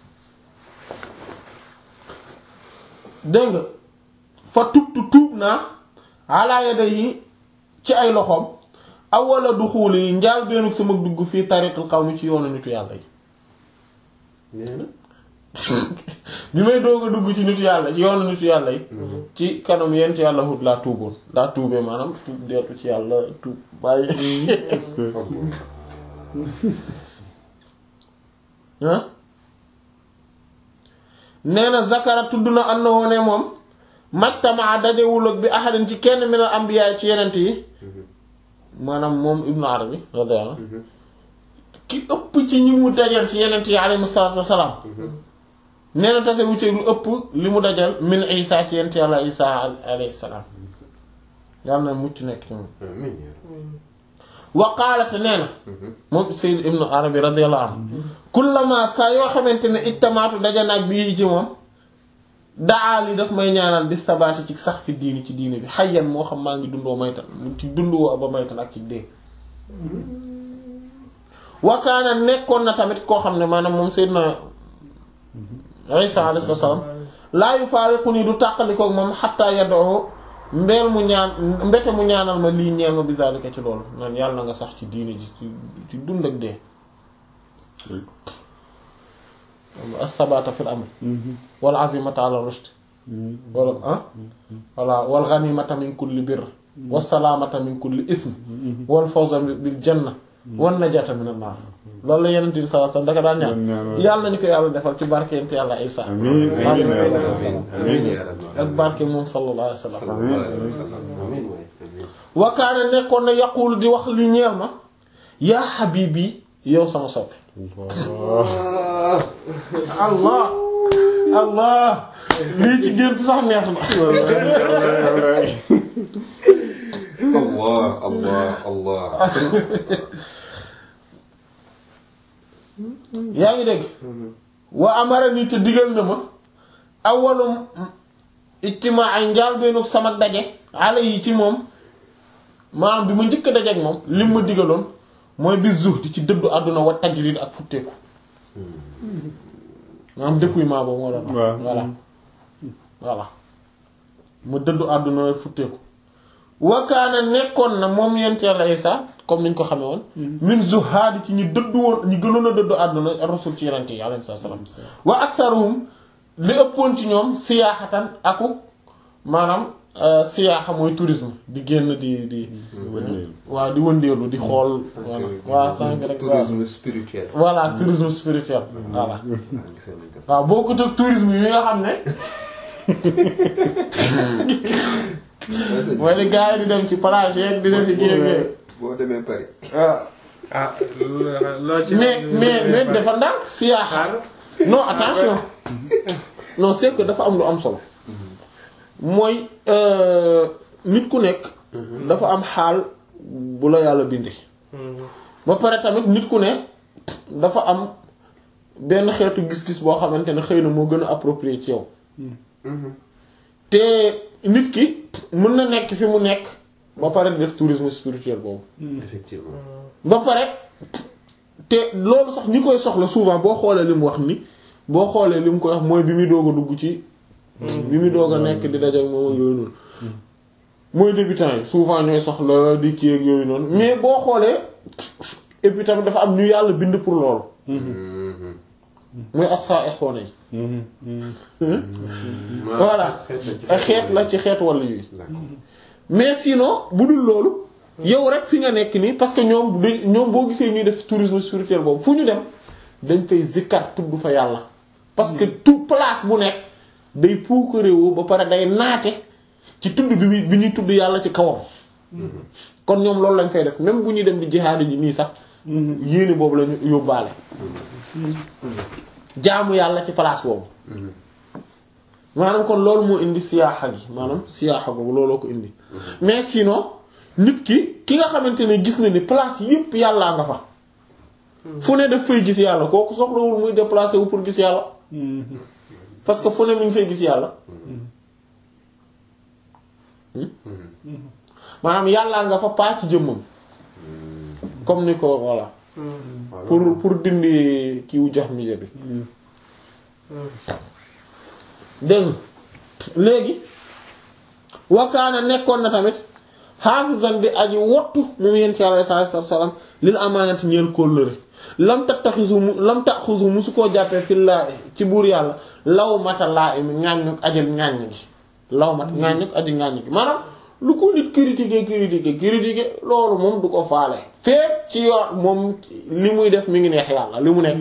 [SPEAKER 1] dégg nga fa tubtu tuub naa ala yadayhi ci ay loxoom awwala duxuuli njaal beenug sama dugg fii tariqul qawmi ci yoonu nitu yàlla yi
[SPEAKER 3] nee na
[SPEAKER 1] bi may doog a dugg ci nitu yàlla ci yoonu nitu yàlla yi ci kanam yent yàlla Hud laa tuuboon laa tuubee maanaam tuub deetu ci yàlla tuub bàyyi ah nee na zakara tudd na annahu ne moom majtamaa dajewul ak bi ahadin ci kenn min al anbiya ci yenent yi maanaam moom ibnu arabi radiyallahu anhu ki ëpp ci ñi mu dajal ci yenent yi alayhi salaatu wassalaam nee na tase wucce lu ëpp li mu dajal min isa ci yenent yàlla isa alayhi salaam yàlla na mucc nekk ci moom
[SPEAKER 3] amiin
[SPEAKER 1] wa qaalate nee na moom Sayyid ibnu Arabi radiyallahu anhu kullama saa yoo xamante ne ijtamaatu daja naag bii ci moom daa li daf may ñaanal di sabaati ci sax fi diini ci diini bi xayyan moo xam maa ngi dundoo maytan ci dundoo ba maytan ak ci dee wakaana nekkoon na tamit koo xam ne maanaam moom Sayyidna Isa alayhi salaam laa yufaariquni du tàqalikoog moom xatta yad'u mbeel mu ñaan mbete mu ñaanal ma lii ñeel ma bizalika ci loolu naan yàlla na nga sax ci diine ji ci ci dund ak dee as-sabata fil amr wal azimata ala rushd wala ah voilà wal ghanimata min kulli birr was salamata min kulli ithm wal fawza bil janna wan najata min an-nar loolu la yeneen bi sallallahu alayhi wasallam daka daan ñaan yàlla nañu ko yàlla defal ci barke yent yàlla Isa
[SPEAKER 2] amiin amiin
[SPEAKER 3] amiin yaa rabbi
[SPEAKER 1] ak barke moom sallallahu alayhi wasallam
[SPEAKER 3] sallallahu alayhi wa sallam amiin waay amiin
[SPEAKER 1] wa kaana nekkoon na yaqulu di wax li ñeel ma yaa habibi yow sama soppe allah allah lii ci gént sax neex na
[SPEAKER 3] allah allah allah
[SPEAKER 1] yaa ngi dégg wa amara ni te digal na ma awalum ijtimaa ay njaal beenu sama daje ala yi ci moom maanaam bi ma njëkk a daje ak moom lim ma digaloon mooy bi zuhdi ci dëddu àdduna wa tajrid ak futteeku maanaam dépouillement boobu moo doon wax
[SPEAKER 2] waaw.
[SPEAKER 1] voilà voilà mu dëddu àdduna futteeku wakaana nekkoon na moom yent yàlla Isa comme niñ ko xamee woon min zuhaadi ci ñi dëddu woon ñi gënoon a dëddu àdduna rasul ci yonent yi alayhi salaam wa aktharuhum li ëppoon ci ñoom siyaaxatan aku maanaam euh, siyaaxa mooy tourisme di génn di di waaw di wëndeelu di xool voilà waaw sànq rek waaw
[SPEAKER 3] tourisme spirituel
[SPEAKER 1] voilà tourisme spirituel voilà
[SPEAKER 3] ah gisal nañ ko sax
[SPEAKER 1] waaw boo ko teg tourisme yi nga xam ne mooy li gars yi di dem ci plage yeeg di def ci kii
[SPEAKER 3] boo demee Paris
[SPEAKER 4] ah loo ci
[SPEAKER 1] mais mais mais dafa ndànk siyaaxa non attention non c'est que dafa am lu am solo mooy euh, nit ku nekk dafa am xaal bu la yàlla bindi ba pare tamit nit ku ne dafa am benn xeetu gis-gis boo xamante ne xëy na moo gën a approprié ci yow te nit ki mën na nekk fi mu nekk ba pare di def tourisme spirituel boobu
[SPEAKER 3] effectivement
[SPEAKER 1] ba pare te loolu sax ñi koy soxla souvent boo xoolee li mu wax ni boo xoolee li mu koy wax mooy bi muy doog a dugg ci bi muy doog a nekk di daje ak moom ak yooyu noonu mooy débutant yi souvent ñooy soxla di kii ak yooyu noonu mais boo xoolee et puis tamit dafa am ñu yàlla bind pour loolu mooy assa e xoone yi voilà ay xeet la ci xeet wàll yi
[SPEAKER 3] d'accord
[SPEAKER 1] mais sinon bu dul loolu yow rek fi nga nekk nii parce que ñoom da ñoom boo gisee ñuy def tourisme spirituel boobu fu ñu dem dañ fay zikkar tudd fa yàlla parce que tout place bu nekk day puukaréewoo ba pare day naate ci tudd bi muy bi ñuy tudd yàlla ci kawam kon ñoom loolu lañ fay def même bu ñuy dem di jihaad ji nii sax yéene boobu lañu yóbbaale jaamu yàlla ci place boobu maanaam kon loolu moo indi siyaaxa gi maanaam siyaaxa boobu looloo ko indi mais sinon nit ki ki nga xamante ne gis na ni place yépp yàllaa nga fa fu ne daf fay gis yàlla kooku soxlawul muy déplacer wu pour gis yàlla parce que fu ne mi ngi fay gis yàlla maanaam yàllaa nga fa paa ci jëmmam comme ni ko voilà pour pour dindi kiiwu jax mi bi dégg nga léegi wakaana nekkoon na tamit xaafizan bi aji wottu moom yéen ci alayhi salaatu wassalaam lil amaanati ñeel kóllëre lam tattaxisu mu lam taxusu musu koo jàppee fi laa ci buur yàlla law mata laa imi ŋàññuk ajal ŋàññ gi law mat ŋàññuk aji ŋàññ gi maanaam lu ko nit critiquer critiquer critiquer loolu moom du ko faale feek ci yor moom li muy def mi ngi neex yàlla li mu nekk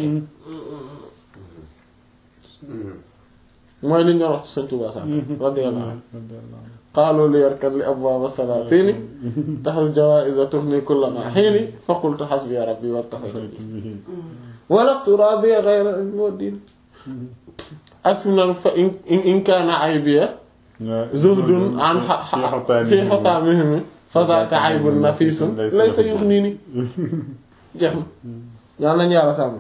[SPEAKER 1] mooy li ñu wax ci Sëñ Tuubaa sax radiyallahu anhu qaalu li yarkan li abwaab as-salaatini taxas jawaa'iza tuhni kulla ma hiini fa qultu hasbiya rabbi waktafaytu bihi wa lastu raadiya ghayra al-mu'min ak fi mu naan fa in in kaana aybiya zuhdun an fi hutaamihim fa dhaaka aybun nafiisun laysa yughnini jeex na yàlla nañu yàlla sàmm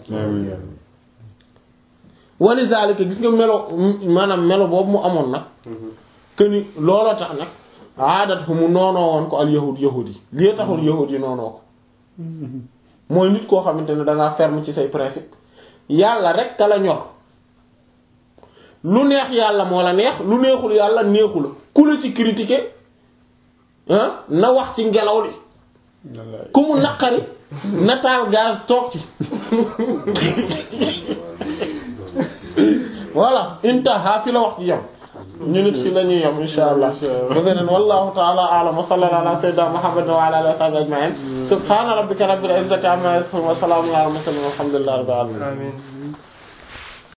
[SPEAKER 1] wali zalika gis nga melo maanaam melo boobu mu amoon nag que ni looloo tax nag aadat fu mu noonoo woon ko al yahud yahud yi lii taxul yahud yi noonoo ko mooy nit koo xamante ne dangaa ferme ci say principe yàlla rek ka la ñor lu neex yàlla moo la neex lu neexul yàlla neexu la ku la ci critiquer ah na wax ci ngelaw li
[SPEAKER 2] wallaay
[SPEAKER 1] ku mu naqari na taal gaz toog ci voilà intaha fi la wax ci yam ñu nit fi la ñuy yam insha allah ba beneen wallahu ta'ala a'lam wa sallallahu ala sayyidina muhammad wa ala alihi wa sahbihi ajma'in subhana rabbika rabbil izzati amma yasifun wa salamun ala al mursalin walhamdulillahi rabbil alamin
[SPEAKER 4] amiin